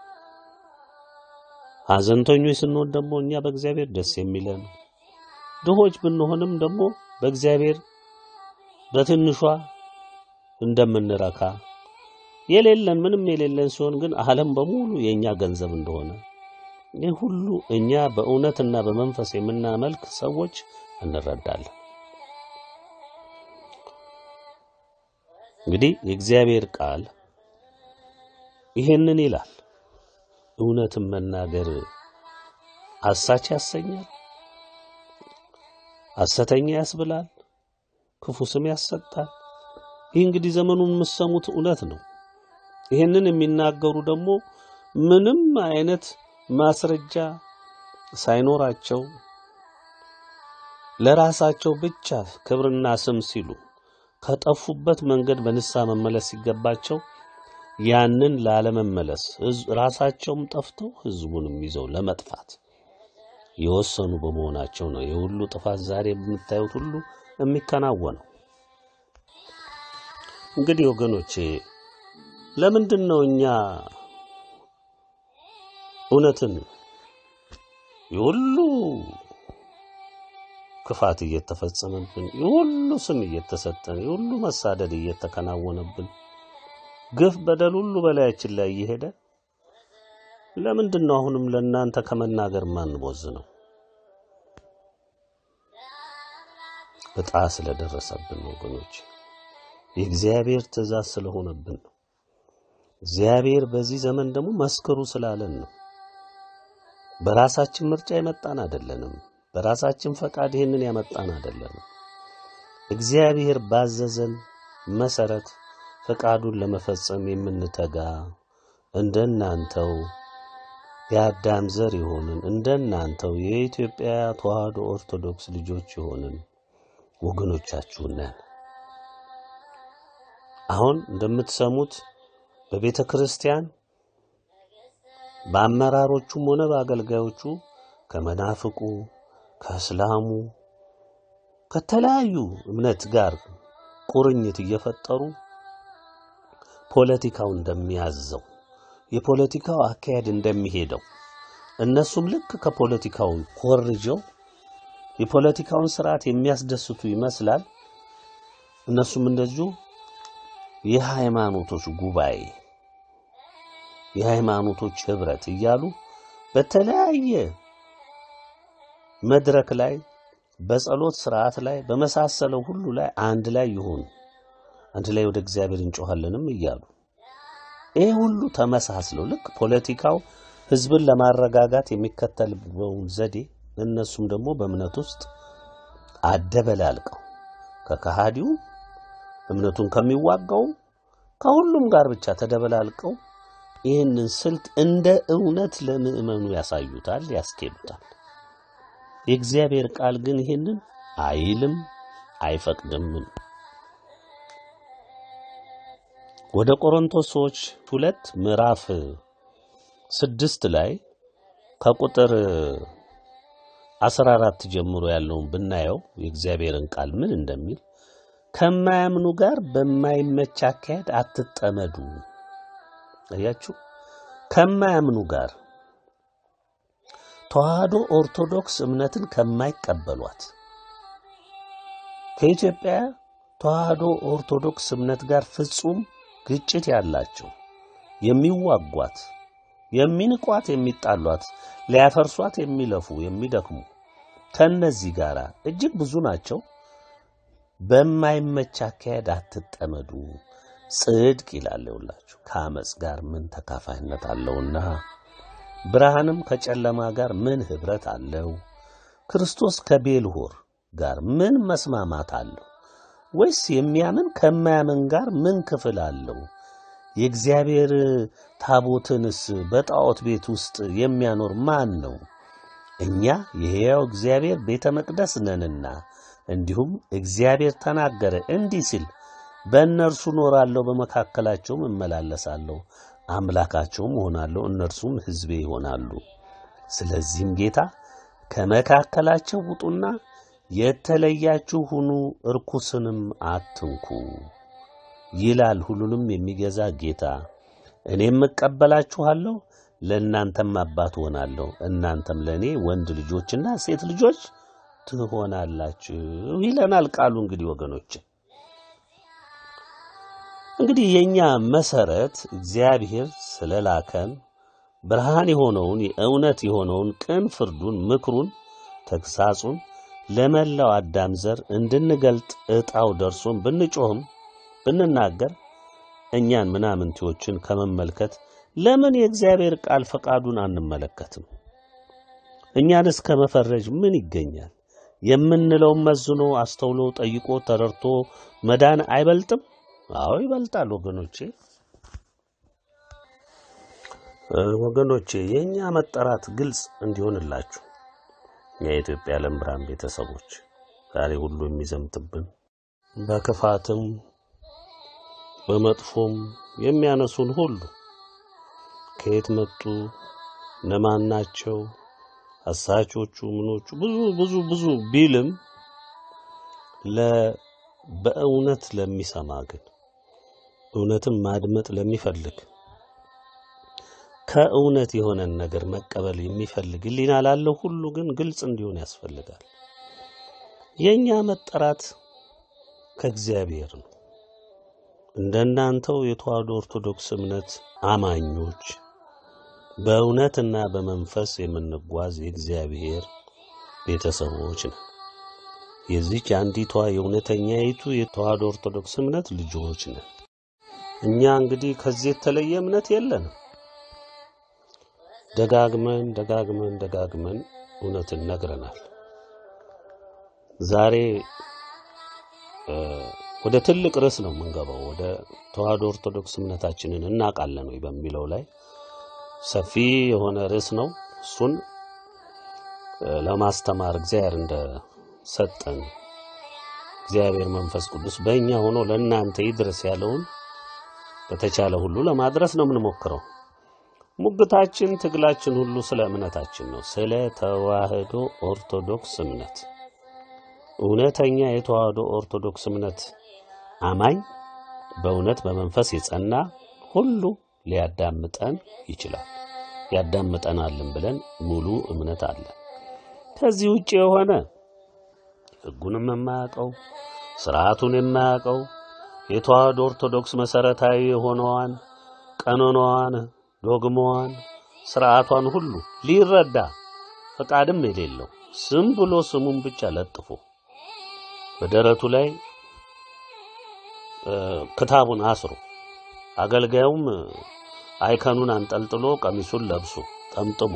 ሐዘንተኞች ስንሆን ደግሞ እኛ በእግዚአብሔር ደስ የሚለን ድሆች ብንሆንም ደግሞ በእግዚአብሔር በትንሿ እንደምንረካ የሌለን ምንም የሌለን ሲሆን ግን ዓለም በሙሉ የእኛ ገንዘብ እንደሆነ ይህ ሁሉ እኛ በእውነትና በመንፈስ የምናመልክ ሰዎች እንረዳለን። እንግዲህ የእግዚአብሔር ቃል ይሄንን ይላል። እውነትን መናገር አሳች ያሰኛል፣ ሐሰተኛ ያስብላል፣ ክፉ ስም ያሰጣል። ይህ እንግዲህ ዘመኑን የምትሰሙት እውነት ነው። ይህንን የሚናገሩ ደግሞ ምንም አይነት ማስረጃ ሳይኖራቸው ለራሳቸው ብቻ ክብርና ስም ሲሉ ከጠፉበት መንገድ በንስሐ መመለስ ሲገባቸው ያንን ላለመመለስ ራሳቸውም ጠፍተው ሕዝቡንም ይዘው ለመጥፋት የወሰኑ በመሆናቸው ነው የሁሉ ጥፋት ዛሬ የምታዩት ሁሉ የሚከናወነው። እንግዲህ ወገኖቼ ለምንድን ነው እኛ እውነትን የሁሉ ክፋት እየተፈጸመብን የሁሉ ስም እየተሰጠን የሁሉ መሳደድ እየተከናወነብን ግፍ በደል ሁሉ በላያችን ላይ እየሄደ ለምንድን ነው አሁንም ለእናንተ ከመናገር ማንቦዝ ነው? እጣ ስለደረሰብን ነው ወገኖች፣ የእግዚአብሔር ትእዛዝ ስለሆነብን ነው። እግዚአብሔር በዚህ ዘመን ደግሞ መስክሩ ስላለን ነው። በራሳችን ምርጫ የመጣን አይደለንም። በራሳችን ፈቃድ ይህንን ያመጣን አይደለንም። እግዚአብሔር ባዘዘን መሰረት ፈቃዱን ለመፈጸም የምንተጋ እንደናንተው የአዳም ዘር የሆንን እንደናንተው የኢትዮጵያ ተዋሕዶ ኦርቶዶክስ ልጆች የሆንን ወገኖቻችሁ ነን። አሁን እንደምትሰሙት በቤተ ክርስቲያን በአመራሮቹም ሆነ በአገልጋዮቹ ከመናፍቁ፣ ከእስላሙ፣ ከተለያዩ እምነት ጋር ቁርኝት እየፈጠሩ ፖለቲካው እንደሚያዘው የፖለቲካው አካሄድ እንደሚሄደው እነሱም ልክ ከፖለቲካው ኮርጀው የፖለቲካውን ስርዓት የሚያስደስቱ ይመስላል። እነሱም እንደዚሁ የሃይማኖቶች ጉባኤ፣ የሃይማኖቶች ህብረት እያሉ በተለያየ መድረክ ላይ በጸሎት ስርዓት ላይ በመሳሰለው ሁሉ ላይ አንድ ላይ ይሆኑ አንድ ላይ ወደ እግዚአብሔር እንጮኻለንም እያሉ ይህ ሁሉ ተመሳስለው ልክ ፖለቲካው ህዝብን ለማረጋጋት የሚከተልበውን ዘዴ እነሱም ደግሞ በእምነት ውስጥ አደበላልቀው ከከሃዲው እምነቱን ከሚዋጋው ከሁሉም ጋር ብቻ ተደበላልቀው ይህንን ስልት እንደ እውነት ለምዕመኑ ያሳዩታል፣ ያስኬዱታል። የእግዚአብሔር ቃል ግን ይህንን አይልም፣ አይፈቅድምም። ወደ ቆሮንቶስ ሰዎች ሁለት ምዕራፍ ስድስት ላይ ከቁጥር አስራ አራት ጀምሮ ያለውን ብናየው የእግዚአብሔርን ቃል ምን እንደሚል ከማያምኑ ጋር በማይመች አካሄድ አትጠመዱ። አያችሁ፣ ከማያምኑ ጋር ተዋህዶ ኦርቶዶክስ እምነትን ከማይቀበሏት ከኢትዮጵያ ተዋህዶ ኦርቶዶክስ እምነት ጋር ፍጹም ግጭት ያላቸው የሚዋጓት፣ የሚንቋት፣ የሚጣሏት፣ ሊያፈርሷት የሚለፉ የሚደክሙ ከእነዚህ ጋር እጅግ ብዙ ናቸው። በማይመች አካሄድ አትጠመዱ። ጽድቅ ይላል ይውላችሁ ከአመፅ ጋር ምን ተካፋይነት አለውና ብርሃንም ከጨለማ ጋር ምን ኅብረት አለው? ክርስቶስ ከቤልሆር ጋር ምን መስማማት አለው? ወይስ የሚያምን ከማያምን ጋር ምን ክፍል አለው? የእግዚአብሔር ታቦትንስ በጣዖት ቤት ውስጥ የሚያኖር ማን ነው? እኛ የሕያው እግዚአብሔር ቤተ መቅደስ ነንና። እንዲሁም እግዚአብሔር ተናገረ እንዲህ ሲል በእነርሱ እኖራለሁ፣ በመካከላቸውም እመላለሳለሁ፣ አምላካቸውም እሆናለሁ፣ እነርሱም ሕዝቤ ይሆናሉ። ስለዚህም ጌታ ከመካከላቸው ውጡና የተለያችሁ ሁኑ፣ እርኩስንም አትንኩ ይላል ሁሉንም የሚገዛ ጌታ። እኔም እቀበላችኋለሁ፣ ለእናንተም አባት እሆናለሁ፣ እናንተም ለእኔ ወንድ ልጆችና ሴት ልጆች ትሆናላችሁ ይለናል ቃሉ። እንግዲህ ወገኖች እንግዲህ የእኛ መሰረት እግዚአብሔር ስለላከን ብርሃን የሆነውን የእውነት የሆነውን ቅን ፍርዱን፣ ምክሩን፣ ተግሳጹን ለመላው አዳም ዘር እንድንገልጥ ዕጣው ደርሶን ብንጮህም ብንናገር እኛን ምናምንቴዎችን ከመመልከት ለምን የእግዚአብሔር ቃል ፈቃዱን አንመለከትም? እኛንስ ከመፈረጅ ምን ይገኛል? የምንለውን መዝኖ አስተውሎ ጠይቆ ተረድቶ መዳን አይበልጥም? አዎ ይበልጣል ወገኖቼ። ወገኖቼ የእኛ መጠራት ግልጽ እንዲሆንላችሁ የኢትዮጵያ ዓለም ብርሃን ቤተሰቦች ዛሬ ሁሉ የሚዘምትብን በክፋትም በመጥፎም የሚያነሱን ሁሉ ከየት መጡ፣ እነማን ናቸው፣ አሳቾቹ፣ ምኖቹ ብዙ ብዙ ብዙ ቢልም ለ በእውነት ለሚሰማ ግን እውነትን ማድመጥ ለሚፈልግ ከእውነት የሆነን ነገር መቀበል የሚፈልግ ሕሊና ላለው ሁሉ ግን ግልጽ እንዲሆን ያስፈልጋል። የእኛ መጠራት ከእግዚአብሔር ነው። እንደናንተው የተዋህዶ ኦርቶዶክስ እምነት አማኞች በእውነትና በመንፈስ የምንጓዝ የእግዚአብሔር ቤተሰቦች ነን። የዚች አንዲቷ የእውነተኛይቱ የተዋህዶ ኦርቶዶክስ እምነት ልጆች ነን። እኛ እንግዲህ ከዚህ የተለየ እምነት የለንም። ደጋግመን ደጋግመን ደጋግመን እውነትን ነግረናል። ዛሬ ወደ ትልቅ ርዕስ ነው የምንገባው። ወደ ተዋህዶ ኦርቶዶክስ እምነታችንን እናውቃለን ወይ በሚለው ላይ ሰፊ የሆነ ርዕስ ነው። እሱን ለማስተማር እግዚአብሔር እንደ ሰጠን እግዚአብሔር መንፈስ ቅዱስ በእኛ ሆኖ ለእናንተ ይድረስ ያለውን በተቻለ ሁሉ ለማድረስ ነው የምንሞክረው። ሙግታችን፣ ትግላችን ሁሉ ስለ እምነታችን ነው፣ ስለ ተዋህዶ ኦርቶዶክስ እምነት። እውነተኛ የተዋህዶ ኦርቶዶክስ እምነት አማኝ በእውነት በመንፈስ የጸና ሁሉ ሊያዳምጠን ይችላል፣ ያዳምጠናልን ብለን ሙሉ እምነት አለን። ከዚህ ውጭ የሆነ ሕጉንም የማያውቀው ስርዓቱን የማያውቀው የተዋህዶ ኦርቶዶክስ መሰረታዊ የሆነዋን ቀኖናዋን፣ ዶግማዋን፣ ስርዓቷን ሁሉ ሊረዳ ፈቃድም የሌለው ስም ብሎ ስሙን ብቻ ለጥፎ በደረቱ ላይ ክታቡን አስሮ አገልጋዩም አይከኑን አንጠልጥሎ ቀሚሱን ለብሶ ጠምጥሞ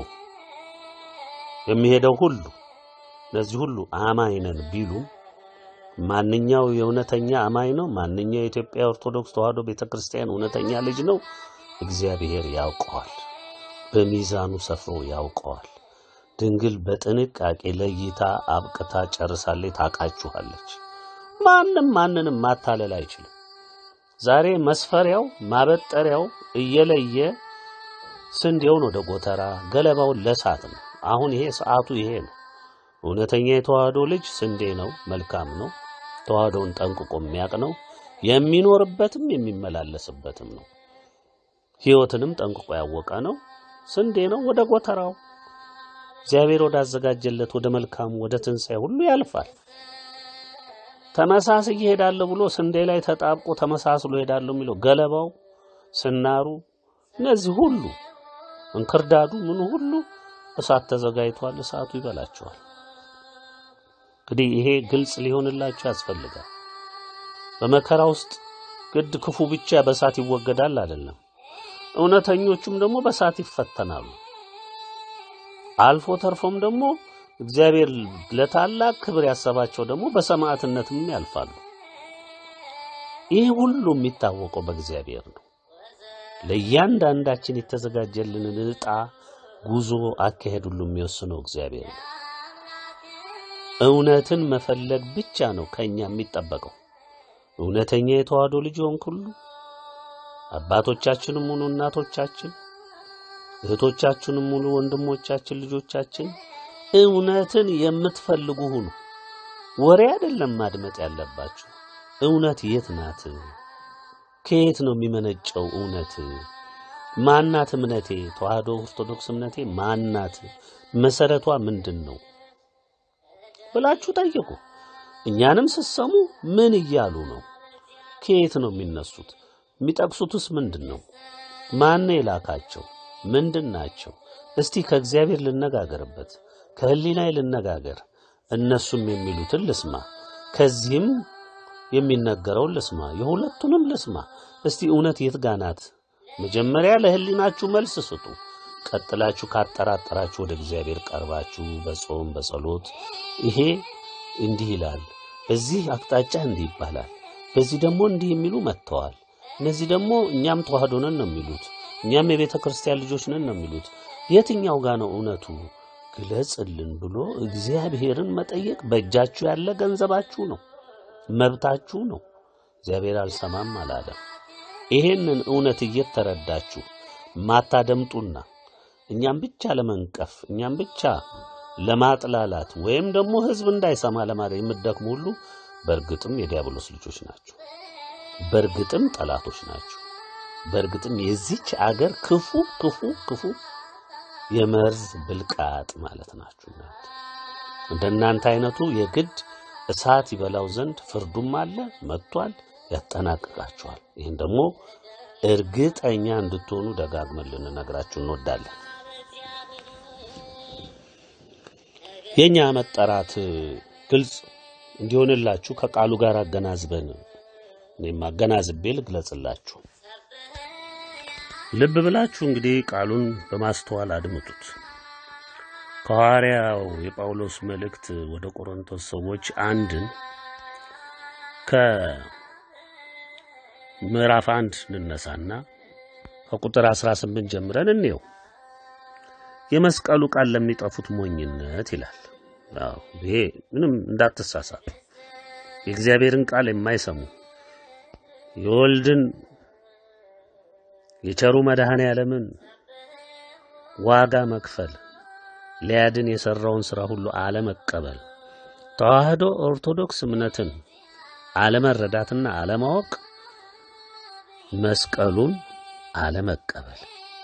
የሚሄደው ሁሉ እነዚህ ሁሉ አማኝ ነን ቢሉም ማንኛው የእውነተኛ አማኝ ነው? ማንኛው የኢትዮጵያ ኦርቶዶክስ ተዋህዶ ቤተ ክርስቲያን እውነተኛ ልጅ ነው? እግዚአብሔር ያውቀዋል። በሚዛኑ ሰፍሮ ያውቀዋል። ድንግል በጥንቃቄ ለይታ አብቅታ ጨርሳለች፣ ታውቃችኋለች። ማንም ማንንም ማታለል አይችልም። ዛሬ መስፈሪያው ማበጠሪያው እየለየ ስንዴውን ወደ ጎተራ ገለባውን ለሳት ነው። አሁን ይሄ ሰዓቱ ይሄ ነው። እውነተኛ የተዋህዶ ልጅ ስንዴ ነው፣ መልካም ነው። ተዋህዶውን ጠንቅቆ የሚያውቅ ነው። የሚኖርበትም የሚመላለስበትም ነው። ሕይወትንም ጠንቅቆ ያወቀ ነው። ስንዴ ነው። ወደ ጎተራው እግዚአብሔር ወዳዘጋጀለት ወደ መልካሙ ወደ ትንሣኤ ሁሉ ያልፋል። ተመሳስዬ እሄዳለሁ ብሎ ስንዴ ላይ ተጣብቆ ተመሳስሎ እሄዳለሁ የሚለው ገለባው፣ ስናሩ፣ እነዚህ ሁሉ እንክርዳዱ፣ ምኑ ሁሉ እሳት ተዘጋጅቷል። እሳቱ ይበላቸዋል። እንግዲህ ይሄ ግልጽ ሊሆንላችሁ ያስፈልጋል። በመከራ ውስጥ ግድ ክፉ ብቻ በእሳት ይወገዳል አይደለም። እውነተኞቹም ደግሞ በእሳት ይፈተናሉ። አልፎ ተርፎም ደግሞ እግዚአብሔር ለታላቅ ክብር ያሰባቸው ደግሞ በሰማዕትነትም ያልፋሉ። ይህ ሁሉ የሚታወቀው በእግዚአብሔር ነው። ለእያንዳንዳችን የተዘጋጀልንን ዕጣ፣ ጉዞ፣ አካሄድ ሁሉ የሚወስነው እግዚአብሔር ነው። እውነትን መፈለግ ብቻ ነው ከኛ የሚጠበቀው። እውነተኛ የተዋህዶ ልጅ ሆንክ ሁሉ አባቶቻችንም ሆኑ እናቶቻችን፣ እህቶቻችንም ሆኑ ወንድሞቻችን፣ ልጆቻችን እውነትን የምትፈልጉ ሁኑ። ወሬ አይደለም ማድመጥ ያለባችሁ። እውነት የት ናት? ከየት ነው የሚመነጨው እውነት? ማናት እምነቴ? ተዋህዶ ኦርቶዶክስ እምነቴ ማናት? መሰረቷ ምንድን ነው ብላችሁ ጠይቁ። እኛንም ስትሰሙ ምን እያሉ ነው? ከየት ነው የሚነሱት? የሚጠቅሱትስ ምንድን ነው? ማን ነው የላካቸው? ምንድን ናቸው? እስቲ ከእግዚአብሔር ልነጋገርበት፣ ከህሊናዬ ልነጋገር። እነሱም የሚሉትን ልስማ፣ ከዚህም የሚነገረውን ልስማ፣ የሁለቱንም ልስማ። እስቲ እውነት የት ጋ ናት? መጀመሪያ ለህሊናችሁ መልስ ስጡ። ቀጥላችሁ ካጠራጠራችሁ ወደ እግዚአብሔር ቀርባችሁ በጾም በጸሎት ይሄ እንዲህ ይላል፣ በዚህ አቅጣጫ እንዲህ ይባላል፣ በዚህ ደግሞ እንዲህ የሚሉ መጥተዋል። እነዚህ ደግሞ እኛም ተዋህዶ ነን ነው የሚሉት፣ እኛም የቤተ ክርስቲያን ልጆች ነን ነው የሚሉት። የትኛው ጋ ነው እውነቱ? ግለጽልን ብሎ እግዚአብሔርን መጠየቅ በእጃችሁ ያለ ገንዘባችሁ ነው፣ መብታችሁ ነው። እግዚአብሔር አልሰማም አላለም። ይሄንን እውነት እየተረዳችሁ ማታደምጡና እኛም ብቻ ለመንቀፍ እኛም ብቻ ለማጥላላት ወይም ደግሞ ህዝብ እንዳይሰማ ለማድረግ የምትደክሙ ሁሉ በእርግጥም የዲያብሎስ ልጆች ናቸው። በእርግጥም ጠላቶች ናቸው። በእርግጥም የዚች አገር ክፉ ክፉ ክፉ የመርዝ ብልቃጥ ማለት ናችሁ። እናንተ እንደናንተ አይነቱ የግድ እሳት ይበላው ዘንድ ፍርዱም አለ መጥቷል፣ ያጠናቅቃቸዋል። ይህን ደግሞ እርግጠኛ እንድትሆኑ ደጋግመን ልንነግራችሁ እንወዳለን። የኛ መጠራት ግልጽ እንዲሆንላችሁ ከቃሉ ጋር አገናዝበን እኔም አገናዝቤ ልግለጽላችሁ። ልብ ብላችሁ እንግዲህ ቃሉን በማስተዋል አድምጡት። ከሐዋርያው የጳውሎስ መልእክት ወደ ቆሮንቶስ ሰዎች አንድን ከምዕራፍ አንድ እንነሳና ከቁጥር 18 ጀምረን እንየው። የመስቀሉ ቃል ለሚጠፉት ሞኝነት ይላል። አዎ ይሄ ምንም እንዳትሳሳቱ። የእግዚአብሔርን ቃል የማይሰሙ የወልድን የቸሩ መድኃኔ ዓለምን ዋጋ መክፈል ሊያድን የሰራውን ሥራ ሁሉ አለመቀበል፣ ተዋህዶ ኦርቶዶክስ እምነትን አለመረዳትና አለማወቅ፣ መስቀሉን አለመቀበል፣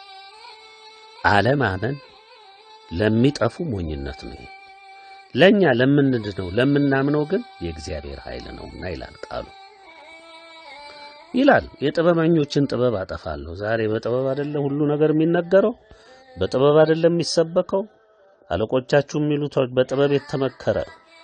አለማመን ለሚጠፉ ሞኝነት ነው። ለእኛ ለምንድነው ለምናምነው ግን የእግዚአብሔር ኃይል ነውና ይላል ቃሉ ይላል የጥበበኞችን ጥበብ አጠፋለሁ። ዛሬ በጥበብ አይደለም ሁሉ ነገር የሚነገረው፣ በጥበብ አይደለም የሚሰበከው። አለቆቻችሁ የሚሉት በጥበብ የተመከረ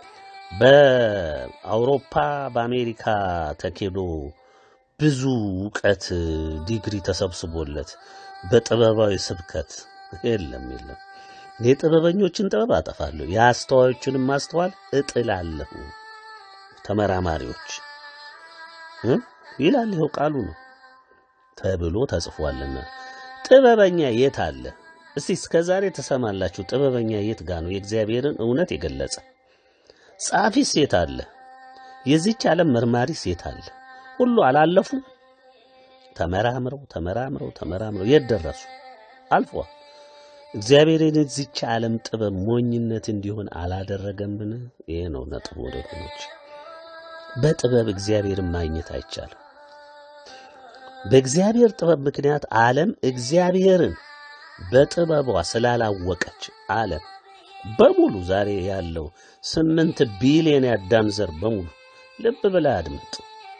በአውሮፓ በአሜሪካ ተኬዶ ብዙ እውቀት ዲግሪ ተሰብስቦለት በጥበባዊ ስብከት የለም የለም። የጥበበኞችን ጥበብ አጠፋለሁ፣ የአስተዋዮችንም ማስተዋል እጥላለሁ። ተመራማሪዎች እ ይላል ይኸው ቃሉ ነው ተብሎ ተጽፏልና። ጥበበኛ የት አለ? እስቲ እስከ ዛሬ ትሰማላችሁ? ጥበበኛ የት ጋ ነው የእግዚአብሔርን እውነት የገለጸ? ጻፊስ የት አለ? የዚች ዓለም መርማሪስ የት አለ? ሁሉ አላለፉ? ተመራምረው ተመራምረው ተመራምረው የት ደረሱ? አልፏል። እግዚአብሔር የዚች ዓለም ጥበብ ሞኝነት እንዲሆን አላደረገምን? ይሄ ነው ነጥቡ ወገኖች። በጥበብ እግዚአብሔርን ማግኘት አይቻልም። በእግዚአብሔር ጥበብ ምክንያት ዓለም እግዚአብሔርን በጥበቧ ስላላወቀች ዓለም በሙሉ ዛሬ ያለው ስምንት ቢሊዮን የአዳም ዘር በሙሉ ልብ ብለህ አድምጥ።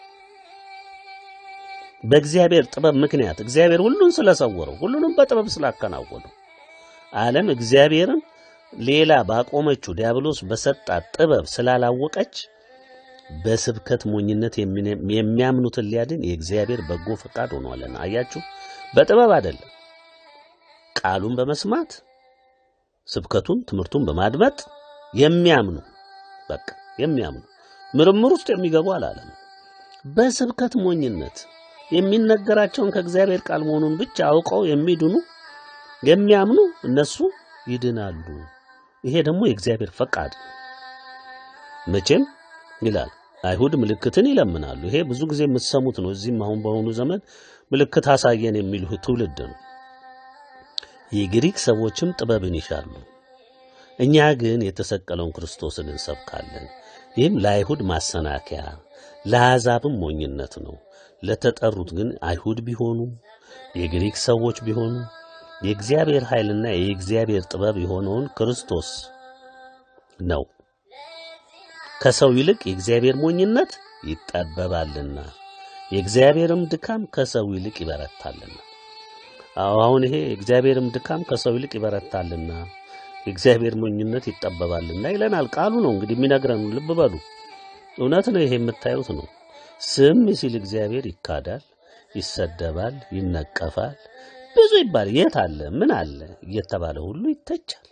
በእግዚአብሔር ጥበብ ምክንያት እግዚአብሔር ሁሉን ስለሰወረው ሁሉንም በጥበብ ስላከናወነው ዓለም እግዚአብሔርን ሌላ ባቆመችው ዲያብሎስ በሰጣት ጥበብ ስላላወቀች በስብከት ሞኝነት የሚያምኑትን ሊያድን የእግዚአብሔር በጎ ፈቃድ ሆኗልና። አያችሁ፣ በጥበብ አይደለም፣ ቃሉን በመስማት ስብከቱን፣ ትምህርቱን በማድመጥ የሚያምኑ በቃ የሚያምኑ ምርምር ውስጥ የሚገቡ አላለም። በስብከት ሞኝነት የሚነገራቸውን ከእግዚአብሔር ቃል መሆኑን ብቻ አውቀው የሚድኑ የሚያምኑ እነሱ ይድናሉ። ይሄ ደግሞ የእግዚአብሔር ፈቃድ ነው። መቼም ይላል አይሁድ ምልክትን ይለምናሉ። ይሄ ብዙ ጊዜ የምትሰሙት ነው። እዚህም አሁን በአሁኑ ዘመን ምልክት አሳየን የሚሉ ትውልድ ነው። የግሪክ ሰዎችም ጥበብን ይሻሉ፣ እኛ ግን የተሰቀለውን ክርስቶስን እንሰብካለን። ይህም ለአይሁድ ማሰናከያ ለአሕዛብም ሞኝነት ነው። ለተጠሩት ግን አይሁድ ቢሆኑ የግሪክ ሰዎች ቢሆኑ የእግዚአብሔር ኃይልና የእግዚአብሔር ጥበብ የሆነውን ክርስቶስ ነው። ከሰው ይልቅ የእግዚአብሔር ሞኝነት ይጠበባልና የእግዚአብሔርም ድካም ከሰው ይልቅ ይበረታልና። አዎ አሁን ይሄ የእግዚአብሔርም ድካም ከሰው ይልቅ ይበረታልና የእግዚአብሔር ሞኝነት ይጠበባልና ይለናል። ቃሉ ነው እንግዲህ የሚነግረን። ልብ በሉ፣ እውነት ነው። ይሄ የምታዩት ነው። ስም ሲል እግዚአብሔር ይካዳል፣ ይሰደባል፣ ይነቀፋል፣ ብዙ ይባል የት አለ ምን አለ እየተባለ ሁሉ ይተቻል።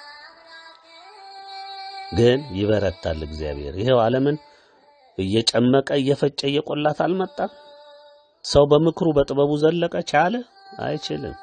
ግን ይበረታል እግዚአብሔር። ይሄው ዓለምን እየጨመቀ እየፈጨ እየቆላት አልመጣም። ሰው በምክሩ በጥበቡ ዘለቀ ቻለ? አይችልም።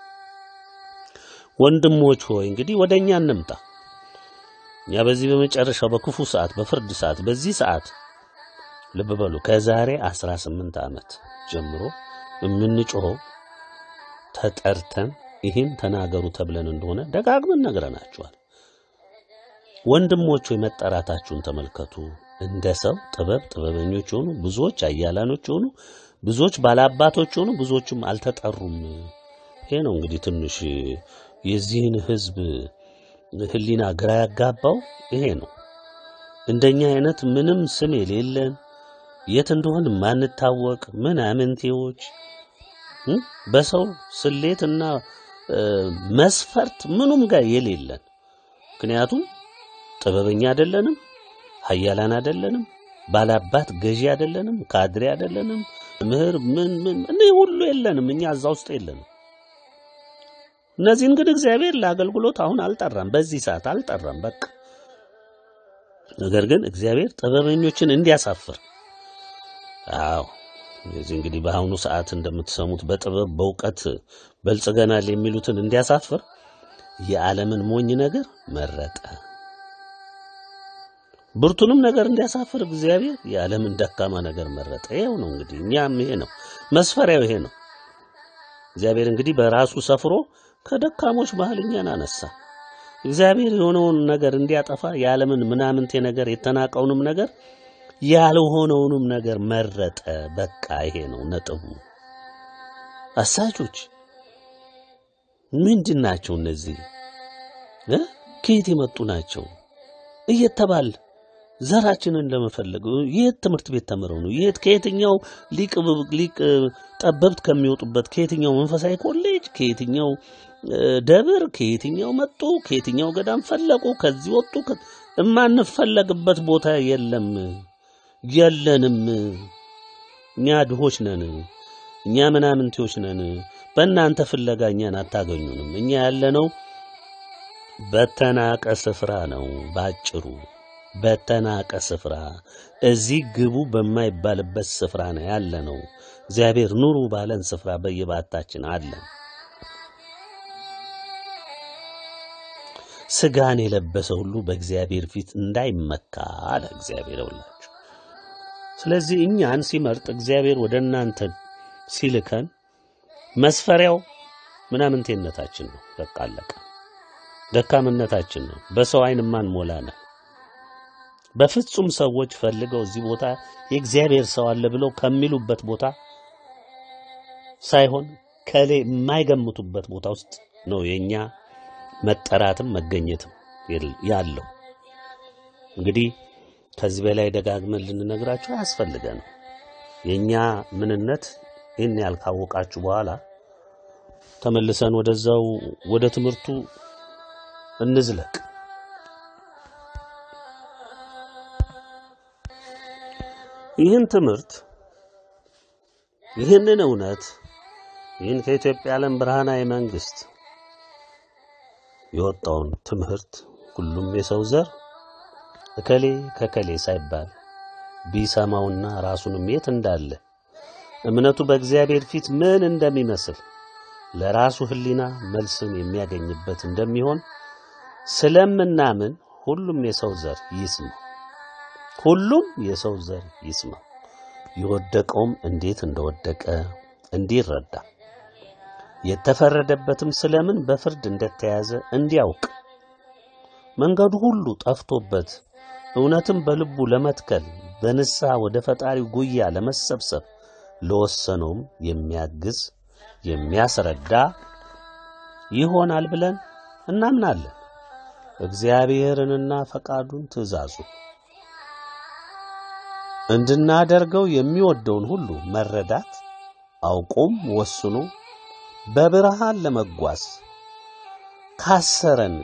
ወንድሞች ሆይ እንግዲህ ወደ እኛ እንምጣ። እኛ በዚህ በመጨረሻው በክፉ ሰዓት፣ በፍርድ ሰዓት፣ በዚህ ሰዓት ልብ በሉ ከዛሬ 18 ዓመት ጀምሮ የምንጮኸው ተጠርተን ይህን ተናገሩ ተብለን እንደሆነ ደጋግመን ነግረናችኋል። ወንድሞች ሆይ መጠራታችሁን ተመልከቱ። እንደ ሰው ጥበብ ጥበበኞች የሆኑ ብዙዎች አያላኖች የሆኑ ብዙዎች ባላባቶች የሆኑ ብዙዎችም አልተጠሩም። ይሄ ነው እንግዲህ ትንሽ የዚህን ሕዝብ ሕሊና ግራ ያጋባው ይሄ ነው። እንደኛ አይነት ምንም ስም የሌለን የት እንደሆን ማንታወቅ ምናምንቴዎች በሰው ስሌትና መስፈርት ምኑም ጋር የሌለን ምክንያቱም ጥበበኛ አይደለንም፣ ኃያላን አይደለንም፣ ባላባት ገዢ አይደለንም፣ ካድሬ አይደለንም፣ ምህር ምን ምን እኔ ሁሉ የለንም። እኛ እዛ ውስጥ የለንም። እነዚህን ግን እግዚአብሔር ለአገልግሎት አሁን አልጠራም፣ በዚህ ሰዓት አልጠራም። በቃ ነገር ግን እግዚአብሔር ጥበበኞችን እንዲያሳፍር አዎ እዚህ እንግዲህ በአሁኑ ሰዓት እንደምትሰሙት በጥበብ በእውቀት በልጽገናል የሚሉትን እንዲያሳፍር የዓለምን ሞኝ ነገር መረጠ። ብርቱንም ነገር እንዲያሳፍር እግዚአብሔር የዓለምን ደካማ ነገር መረጠ። ይሄው ነው እንግዲህ እኛም ይሄ ነው መስፈሪያው፣ ይሄ ነው። እግዚአብሔር እንግዲህ በራሱ ሰፍሮ ከደካሞች ባህል እኛን አነሳ። እግዚአብሔር የሆነውን ነገር እንዲያጠፋ የዓለምን ምናምንቴ ነገር የተናቀውንም ነገር ያልሆነውንም ነገር መረጠ። በቃ ይሄ ነው ነጥቡ። አሳቾች ምንድን ናቸው እነዚህ? እ ከየት የመጡ ናቸው እየተባል ዘራችንን ለመፈለግ የት ትምህርት ቤት ተምረው ነው? የት ከየትኛው ሊቅ ሊቅ ጠበብት ከሚወጡበት ከየትኛው መንፈሳዊ ኮሌጅ ከየትኛው ደብር ከየትኛው መጡ? ከየትኛው ገዳም ፈለቁ? ከዚህ ወጡ? የማንፈለግበት ቦታ የለም የለንም። እኛ ድሆች ነን። እኛ ምናምንቴዎች ነን። በእናንተ ፍለጋ እኛን አታገኙንም። እኛ ያለነው በተናቀ ስፍራ ነው። ባጭሩ በተናቀ ስፍራ፣ እዚህ ግቡ በማይባልበት ስፍራ ነው ያለነው። እግዚአብሔር ኑሩ ባለን ስፍራ በየባታችን አለን። ስጋን የለበሰ ሁሉ በእግዚአብሔር ፊት እንዳይመካ አለ እግዚአብሔር ይውላችሁ። ስለዚህ እኛን ሲመርጥ እግዚአብሔር ወደ እናንተ ሲልከን መስፈሪያው ምናምንቴነታችን ነው። በቃ አለቀ። ደካምነታችን ነው። በሰው ዓይን ማንሞላ ነው። በፍጹም ሰዎች ፈልገው እዚህ ቦታ የእግዚአብሔር ሰው አለ ብለው ከሚሉበት ቦታ ሳይሆን ከሌ የማይገምቱበት ቦታ ውስጥ ነው የኛ መጠራትም መገኘትም የል- ያለው። እንግዲህ ከዚህ በላይ ደጋግመን ልንነግራችሁ አያስፈልገንም። የኛ ምንነት ይህን ያህል ካወቃችሁ በኋላ ተመልሰን ወደዛው ወደ ትምህርቱ እንዝለቅ። ይህን ትምህርት ይህንን እውነት ይህን ከኢትዮጵያ ዓለም ብርሃናዊ መንግስት የወጣውን ትምህርት ሁሉም የሰው ዘር እከሌ ከከሌ ሳይባል ቢሰማውና ራሱንም የት እንዳለ እምነቱ በእግዚአብሔር ፊት ምን እንደሚመስል ለራሱ ሕሊና መልስን የሚያገኝበት እንደሚሆን ስለምናምን ሁሉም የሰው ዘር ይስማው። ሁሉም የሰው ዘር ይስማው። የወደቀውም እንዴት እንደወደቀ እንዲረዳ የተፈረደበትም ስለምን በፍርድ እንደተያዘ እንዲያውቅ መንገዱ ሁሉ ጠፍቶበት እውነትም በልቡ ለመትከል በንስሐ ወደ ፈጣሪው ጉያ ለመሰብሰብ ለወሰነውም የሚያግዝ የሚያስረዳ ይሆናል ብለን እናምናለን። እግዚአብሔርንና ፈቃዱን ትእዛዙ እንድናደርገው የሚወደውን ሁሉ መረዳት አውቆም ወስኖ በብርሃን ለመጓዝ ካሰረን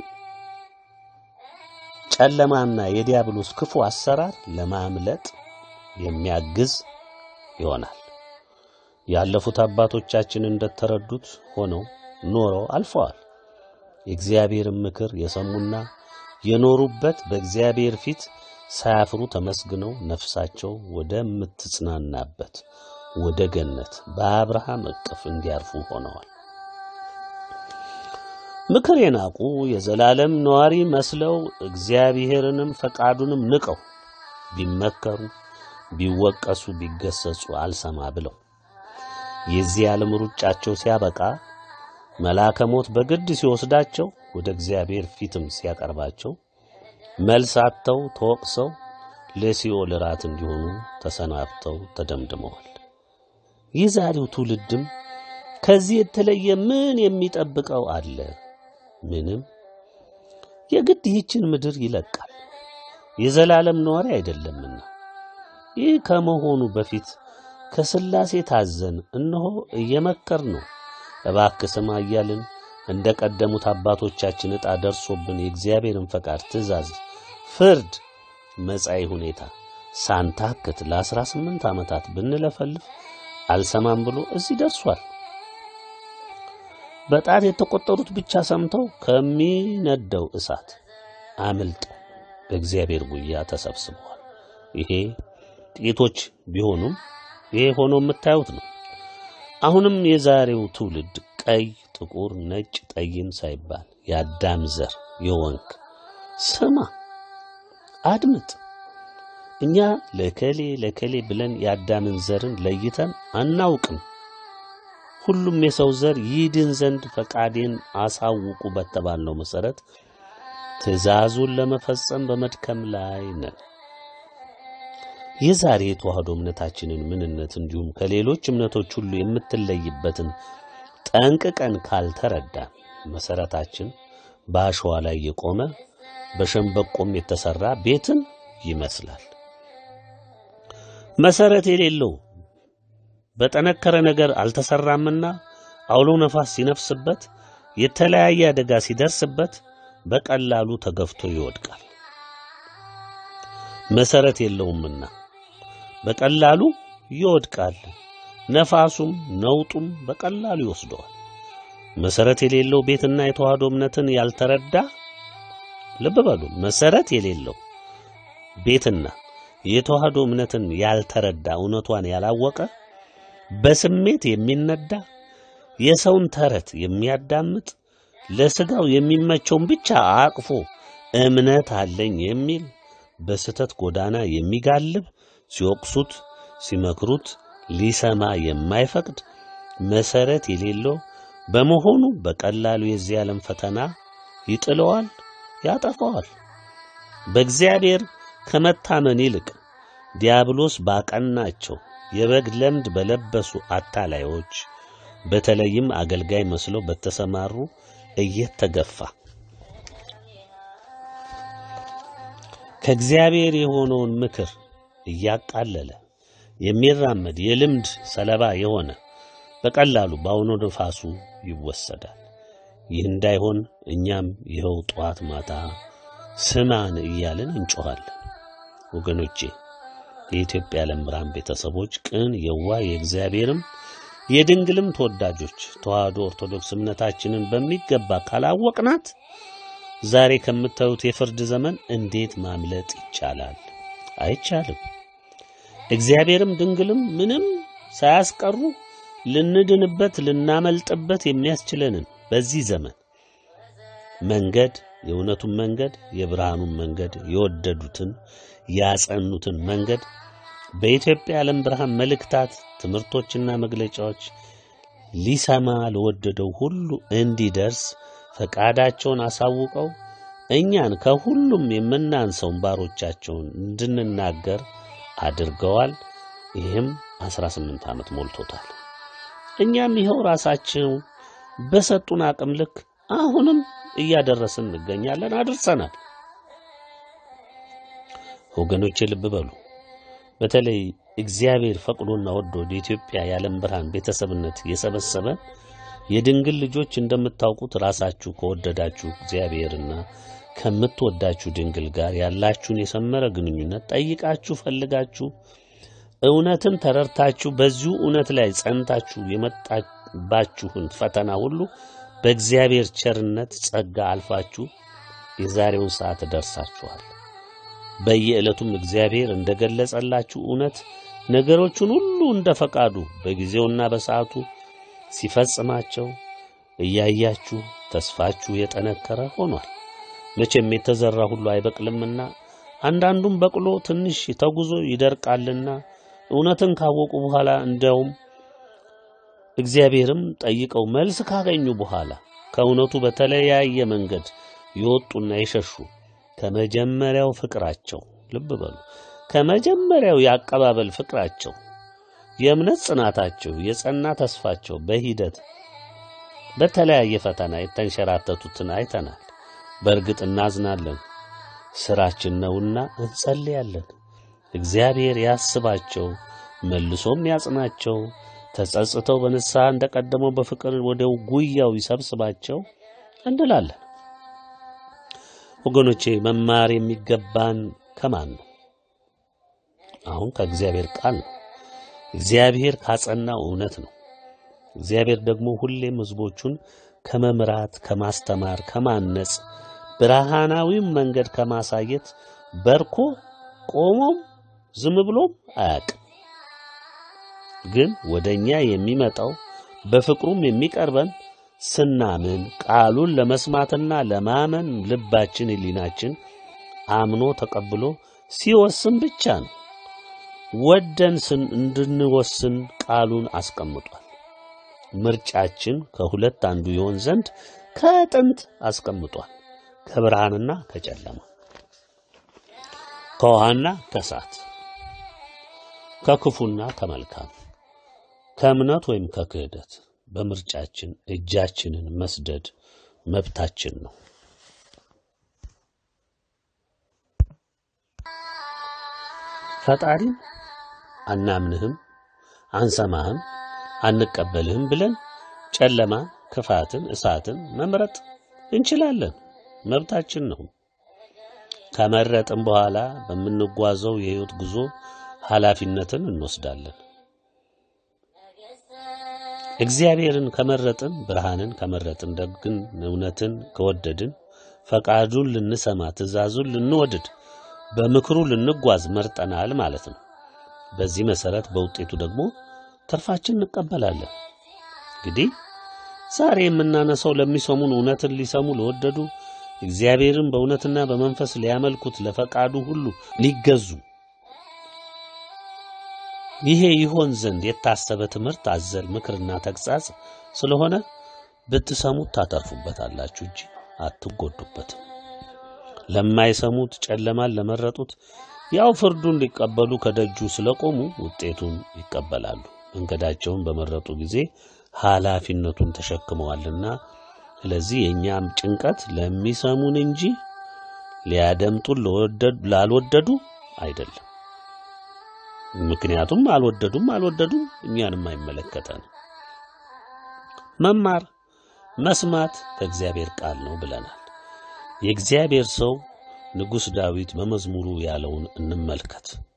ጨለማና የዲያብሎስ ክፉ አሰራር ለማምለጥ የሚያግዝ ይሆናል። ያለፉት አባቶቻችን እንደተረዱት ሆነው ኖረው አልፈዋል። የእግዚአብሔርን ምክር የሰሙና የኖሩበት በእግዚአብሔር ፊት ሳያፍሩ ተመስግነው ነፍሳቸው ወደምትጽናናበት ወደ ገነት በአብርሃም እቅፍ እንዲያርፉ ሆነዋል። ምክር የናቁ የዘላለም ነዋሪ መስለው እግዚአብሔርንም ፈቃዱንም ንቀው ቢመከሩ ቢወቀሱ ቢገሰጹ አልሰማ ብለው የዚህ ዓለም ሩጫቸው ሲያበቃ መልአከ ሞት በግድ ሲወስዳቸው ወደ እግዚአብሔር ፊትም ሲያቀርባቸው መልስ አጥተው ተወቅሰው ለሲኦል ራት እንዲሆኑ ተሰናብተው ተደምድመዋል። ይህ ዛሬው ትውልድም ከዚህ የተለየ ምን የሚጠብቀው አለ? ምንም። የግድ ይህችን ምድር ይለቃል፣ የዘላለም ነዋሪ አይደለምና። ይህ ከመሆኑ በፊት ከሥላሴ ታዘን እነሆ እየመከር ነው እባክህ ስማ እያልን እንደ ቀደሙት አባቶቻችን ዕጣ ደርሶብን የእግዚአብሔርን ፈቃድ፣ ትእዛዝ፣ ፍርድ፣ መጻኢ ሁኔታ ሳንታክት ለአስራ ስምንት ዓመታት ብንለፈልፍ አልሰማም ብሎ እዚህ ደርሷል። በጣት የተቆጠሩት ብቻ ሰምተው ከሚነደው እሳት አምልጠው በእግዚአብሔር ጉያ ተሰብስበዋል። ይሄ ጥቂቶች ቢሆኑም ይሄ ሆኖ የምታዩት ነው። አሁንም የዛሬው ትውልድ ቀይ፣ ጥቁር፣ ነጭ፣ ጠይም ሳይባል የአዳም ዘር የወንክ ስማ፣ አድምጥ። እኛ ለከሌ ለከሌ ብለን የአዳምን ዘርን ለይተን አናውቅም። ሁሉም የሰው ዘር ይድን ዘንድ ፈቃዴን አሳውቁ በተባልነው መሰረት ትእዛዙን ለመፈጸም በመድከም ላይ ነን። የዛሬ የተዋህዶ እምነታችንን ምንነት እንዲሁም ከሌሎች እምነቶች ሁሉ የምትለይበትን ጠንቅቀን ካልተረዳን መሰረታችን በአሸዋ ላይ የቆመ በሸንበቆም የተሰራ ቤትን ይመስላል። መሰረት የሌለው በጠነከረ ነገር አልተሰራምና አውሎ ነፋስ ሲነፍስበት የተለያየ አደጋ ሲደርስበት በቀላሉ ተገፍቶ ይወድቃል። መሰረት የለውምና በቀላሉ ይወድቃል። ነፋሱም ነውጡም በቀላሉ ይወስደዋል። መሰረት የሌለው ቤትና የተዋህዶ እምነትን ያልተረዳ ልብ በሉ፣ መሰረት የሌለው ቤትና የተዋህዶ እምነትን ያልተረዳ እውነቷን ያላወቀ በስሜት የሚነዳ የሰውን ተረት የሚያዳምጥ ለስጋው የሚመቸውን ብቻ አቅፎ እምነት አለኝ የሚል በስተት ጎዳና የሚጋልብ ሲወቅሱት ሲመክሩት ሊሰማ የማይፈቅድ መሰረት የሌለው በመሆኑ በቀላሉ የዚህ ዓለም ፈተና ይጥለዋል፣ ያጠፋዋል። በእግዚአብሔር ከመታመን ይልቅ ዲያብሎስ ባቀናቸው የበግ ለምድ በለበሱ አታላዮች በተለይም አገልጋይ መስለው በተሰማሩ እየተገፋ ከእግዚአብሔር የሆነውን ምክር እያቃለለ የሚራመድ የልምድ ሰለባ የሆነ በቀላሉ በአውሎ ነፋሱ ይወሰዳል። ይህ እንዳይሆን እኛም ይኸው ጠዋት ማታ ስማን እያልን እንጮኻለን። ወገኖቼ የኢትዮጵያ ዓለም ብርሃን ቤተሰቦች ቅን የዋ የእግዚአብሔርም የድንግልም ተወዳጆች ተዋህዶ ኦርቶዶክስ እምነታችንን በሚገባ ካላወቅናት ዛሬ ከምታዩት የፍርድ ዘመን እንዴት ማምለጥ ይቻላል? አይቻልም። እግዚአብሔርም ድንግልም ምንም ሳያስቀሩ ልንድንበት ልናመልጥበት የሚያስችለንን በዚህ ዘመን መንገድ የእውነቱን መንገድ የብርሃኑን መንገድ የወደዱትን ያጸኑትን መንገድ በኢትዮጵያ ዓለም ብርሃን መልእክታት፣ ትምህርቶችና መግለጫዎች ሊሰማ ለወደደው ሁሉ እንዲደርስ ፈቃዳቸውን አሳውቀው እኛን ከሁሉም የምናንሰውን ባሮቻቸውን እንድንናገር አድርገዋል። ይህም 18 ዓመት ሞልቶታል። እኛም ይኸው ራሳቸው በሰጡን አቅም ልክ አሁንም እያደረስን እንገኛለን፣ አድርሰናል። ወገኖቼ ልብ በሉ። በተለይ እግዚአብሔር ፈቅዶና ወዶ ወደ ኢትዮጵያ የዓለም ብርሃን ቤተሰብነት የሰበሰበን የድንግል ልጆች እንደምታውቁት ራሳችሁ ከወደዳችሁ እግዚአብሔርና ከምትወዳችሁ ድንግል ጋር ያላችሁን የሰመረ ግንኙነት ጠይቃችሁ ፈልጋችሁ እውነትን ተረድታችሁ በዚሁ እውነት ላይ ጸንታችሁ የመጣባችሁን ፈተና ሁሉ በእግዚአብሔር ቸርነት ጸጋ አልፋችሁ የዛሬውን ሰዓት ደርሳችኋል። በየዕለቱም እግዚአብሔር እንደገለጸላችሁ እውነት ነገሮቹን ሁሉ እንደ ፈቃዱ በጊዜውና በሰዓቱ ሲፈጽማቸው እያያችሁ ተስፋችሁ የጠነከረ ሆኗል። መቼም የተዘራ ሁሉ አይበቅልምና አንዳንዱም በቅሎ ትንሽ ተጉዞ ይደርቃልና እውነትን ካወቁ በኋላ እንዲያውም እግዚአብሔርም ጠይቀው መልስ ካገኙ በኋላ ከእውነቱ በተለያየ መንገድ የወጡና የሸሹ ከመጀመሪያው ፍቅራቸው ልብ በሉ፣ ከመጀመሪያው የአቀባበል ፍቅራቸው፣ የእምነት ጽናታቸው፣ የጸና ተስፋቸው በሂደት በተለያየ ፈተና የተንሸራተቱትን አይተናል። በእርግጥ እናዝናለን፣ ስራችን ነውና እንጸልያለን። እግዚአብሔር ያስባቸው መልሶም ያጽናቸው። ተጸጽተው በንስሐ እንደቀደመው በፍቅር ወደ ጉያው ይሰብስባቸው እንላለን። ወገኖቼ መማር የሚገባን ከማን ነው? አሁን ከእግዚአብሔር ቃል ነው። እግዚአብሔር ካጸናው እውነት ነው። እግዚአብሔር ደግሞ ሁሌም ሕዝቦቹን ከመምራት፣ ከማስተማር፣ ከማነጽ ብርሃናዊም መንገድ ከማሳየት በርኮ ቆሞም ዝም ብሎም አያውቅም። ግን ወደ እኛ የሚመጣው በፍቅሩም የሚቀርበን ስናምን ቃሉን ለመስማትና ለማመን ልባችን፣ ሕሊናችን አምኖ ተቀብሎ ሲወስን ብቻ ነው። ወደን ስን እንድንወስን ቃሉን አስቀምጧል። ምርጫችን ከሁለት አንዱ ይሆን ዘንድ ከጥንት አስቀምጧል። ከብርሃንና ከጨለማ፣ ከውሃና ከእሳት፣ ከክፉና ከመልካም፣ ከእምነት ወይም ከክህደት በምርጫችን እጃችንን መስደድ መብታችን ነው። ፈጣሪን አናምንህም፣ አንሰማህም፣ አንቀበልህም ብለን ጨለማ፣ ክፋትን፣ እሳትን መምረጥ እንችላለን። መብታችን ነው። ከመረጥን በኋላ በምንጓዘው የሕይወት ጉዞ ኃላፊነትን እንወስዳለን። እግዚአብሔርን ከመረጥን፣ ብርሃንን ከመረጥን፣ ደግን፣ እውነትን ከወደድን፣ ፈቃዱን ልንሰማ፣ ትእዛዙን ልንወድድ፣ በምክሩ ልንጓዝ መርጠናል ማለት ነው። በዚህ መሰረት በውጤቱ ደግሞ ትርፋችን እንቀበላለን። እንግዲህ ዛሬ የምናነሳው ለሚሰሙን እውነትን ሊሰሙ ለወደዱ እግዚአብሔርን በእውነትና በመንፈስ ሊያመልኩት ለፈቃዱ ሁሉ ሊገዙ ይሄ ይሆን ዘንድ የታሰበ ትምህርት አዘል ምክርና ተግሣጽ ስለሆነ ብትሰሙት ታተርፉበታላችሁ እንጂ አትጎዱበትም። ለማይሰሙት ጨለማን ለመረጡት ያው ፍርዱን ሊቀበሉ ከደጁ ስለቆሙ ውጤቱን ይቀበላሉ። መንገዳቸውን በመረጡ ጊዜ ኃላፊነቱን ተሸክመዋልና፣ ስለዚህ የእኛም ጭንቀት ለሚሰሙን እንጂ ሊያደምጡን ለወደዱ- ላልወደዱ አይደለም። ምክንያቱም አልወደዱም አልወደዱም እኛንም አይመለከተንም። መማር መስማት ከእግዚአብሔር ቃል ነው ብለናል። የእግዚአብሔር ሰው ንጉሥ ዳዊት በመዝሙሩ ያለውን እንመልከት።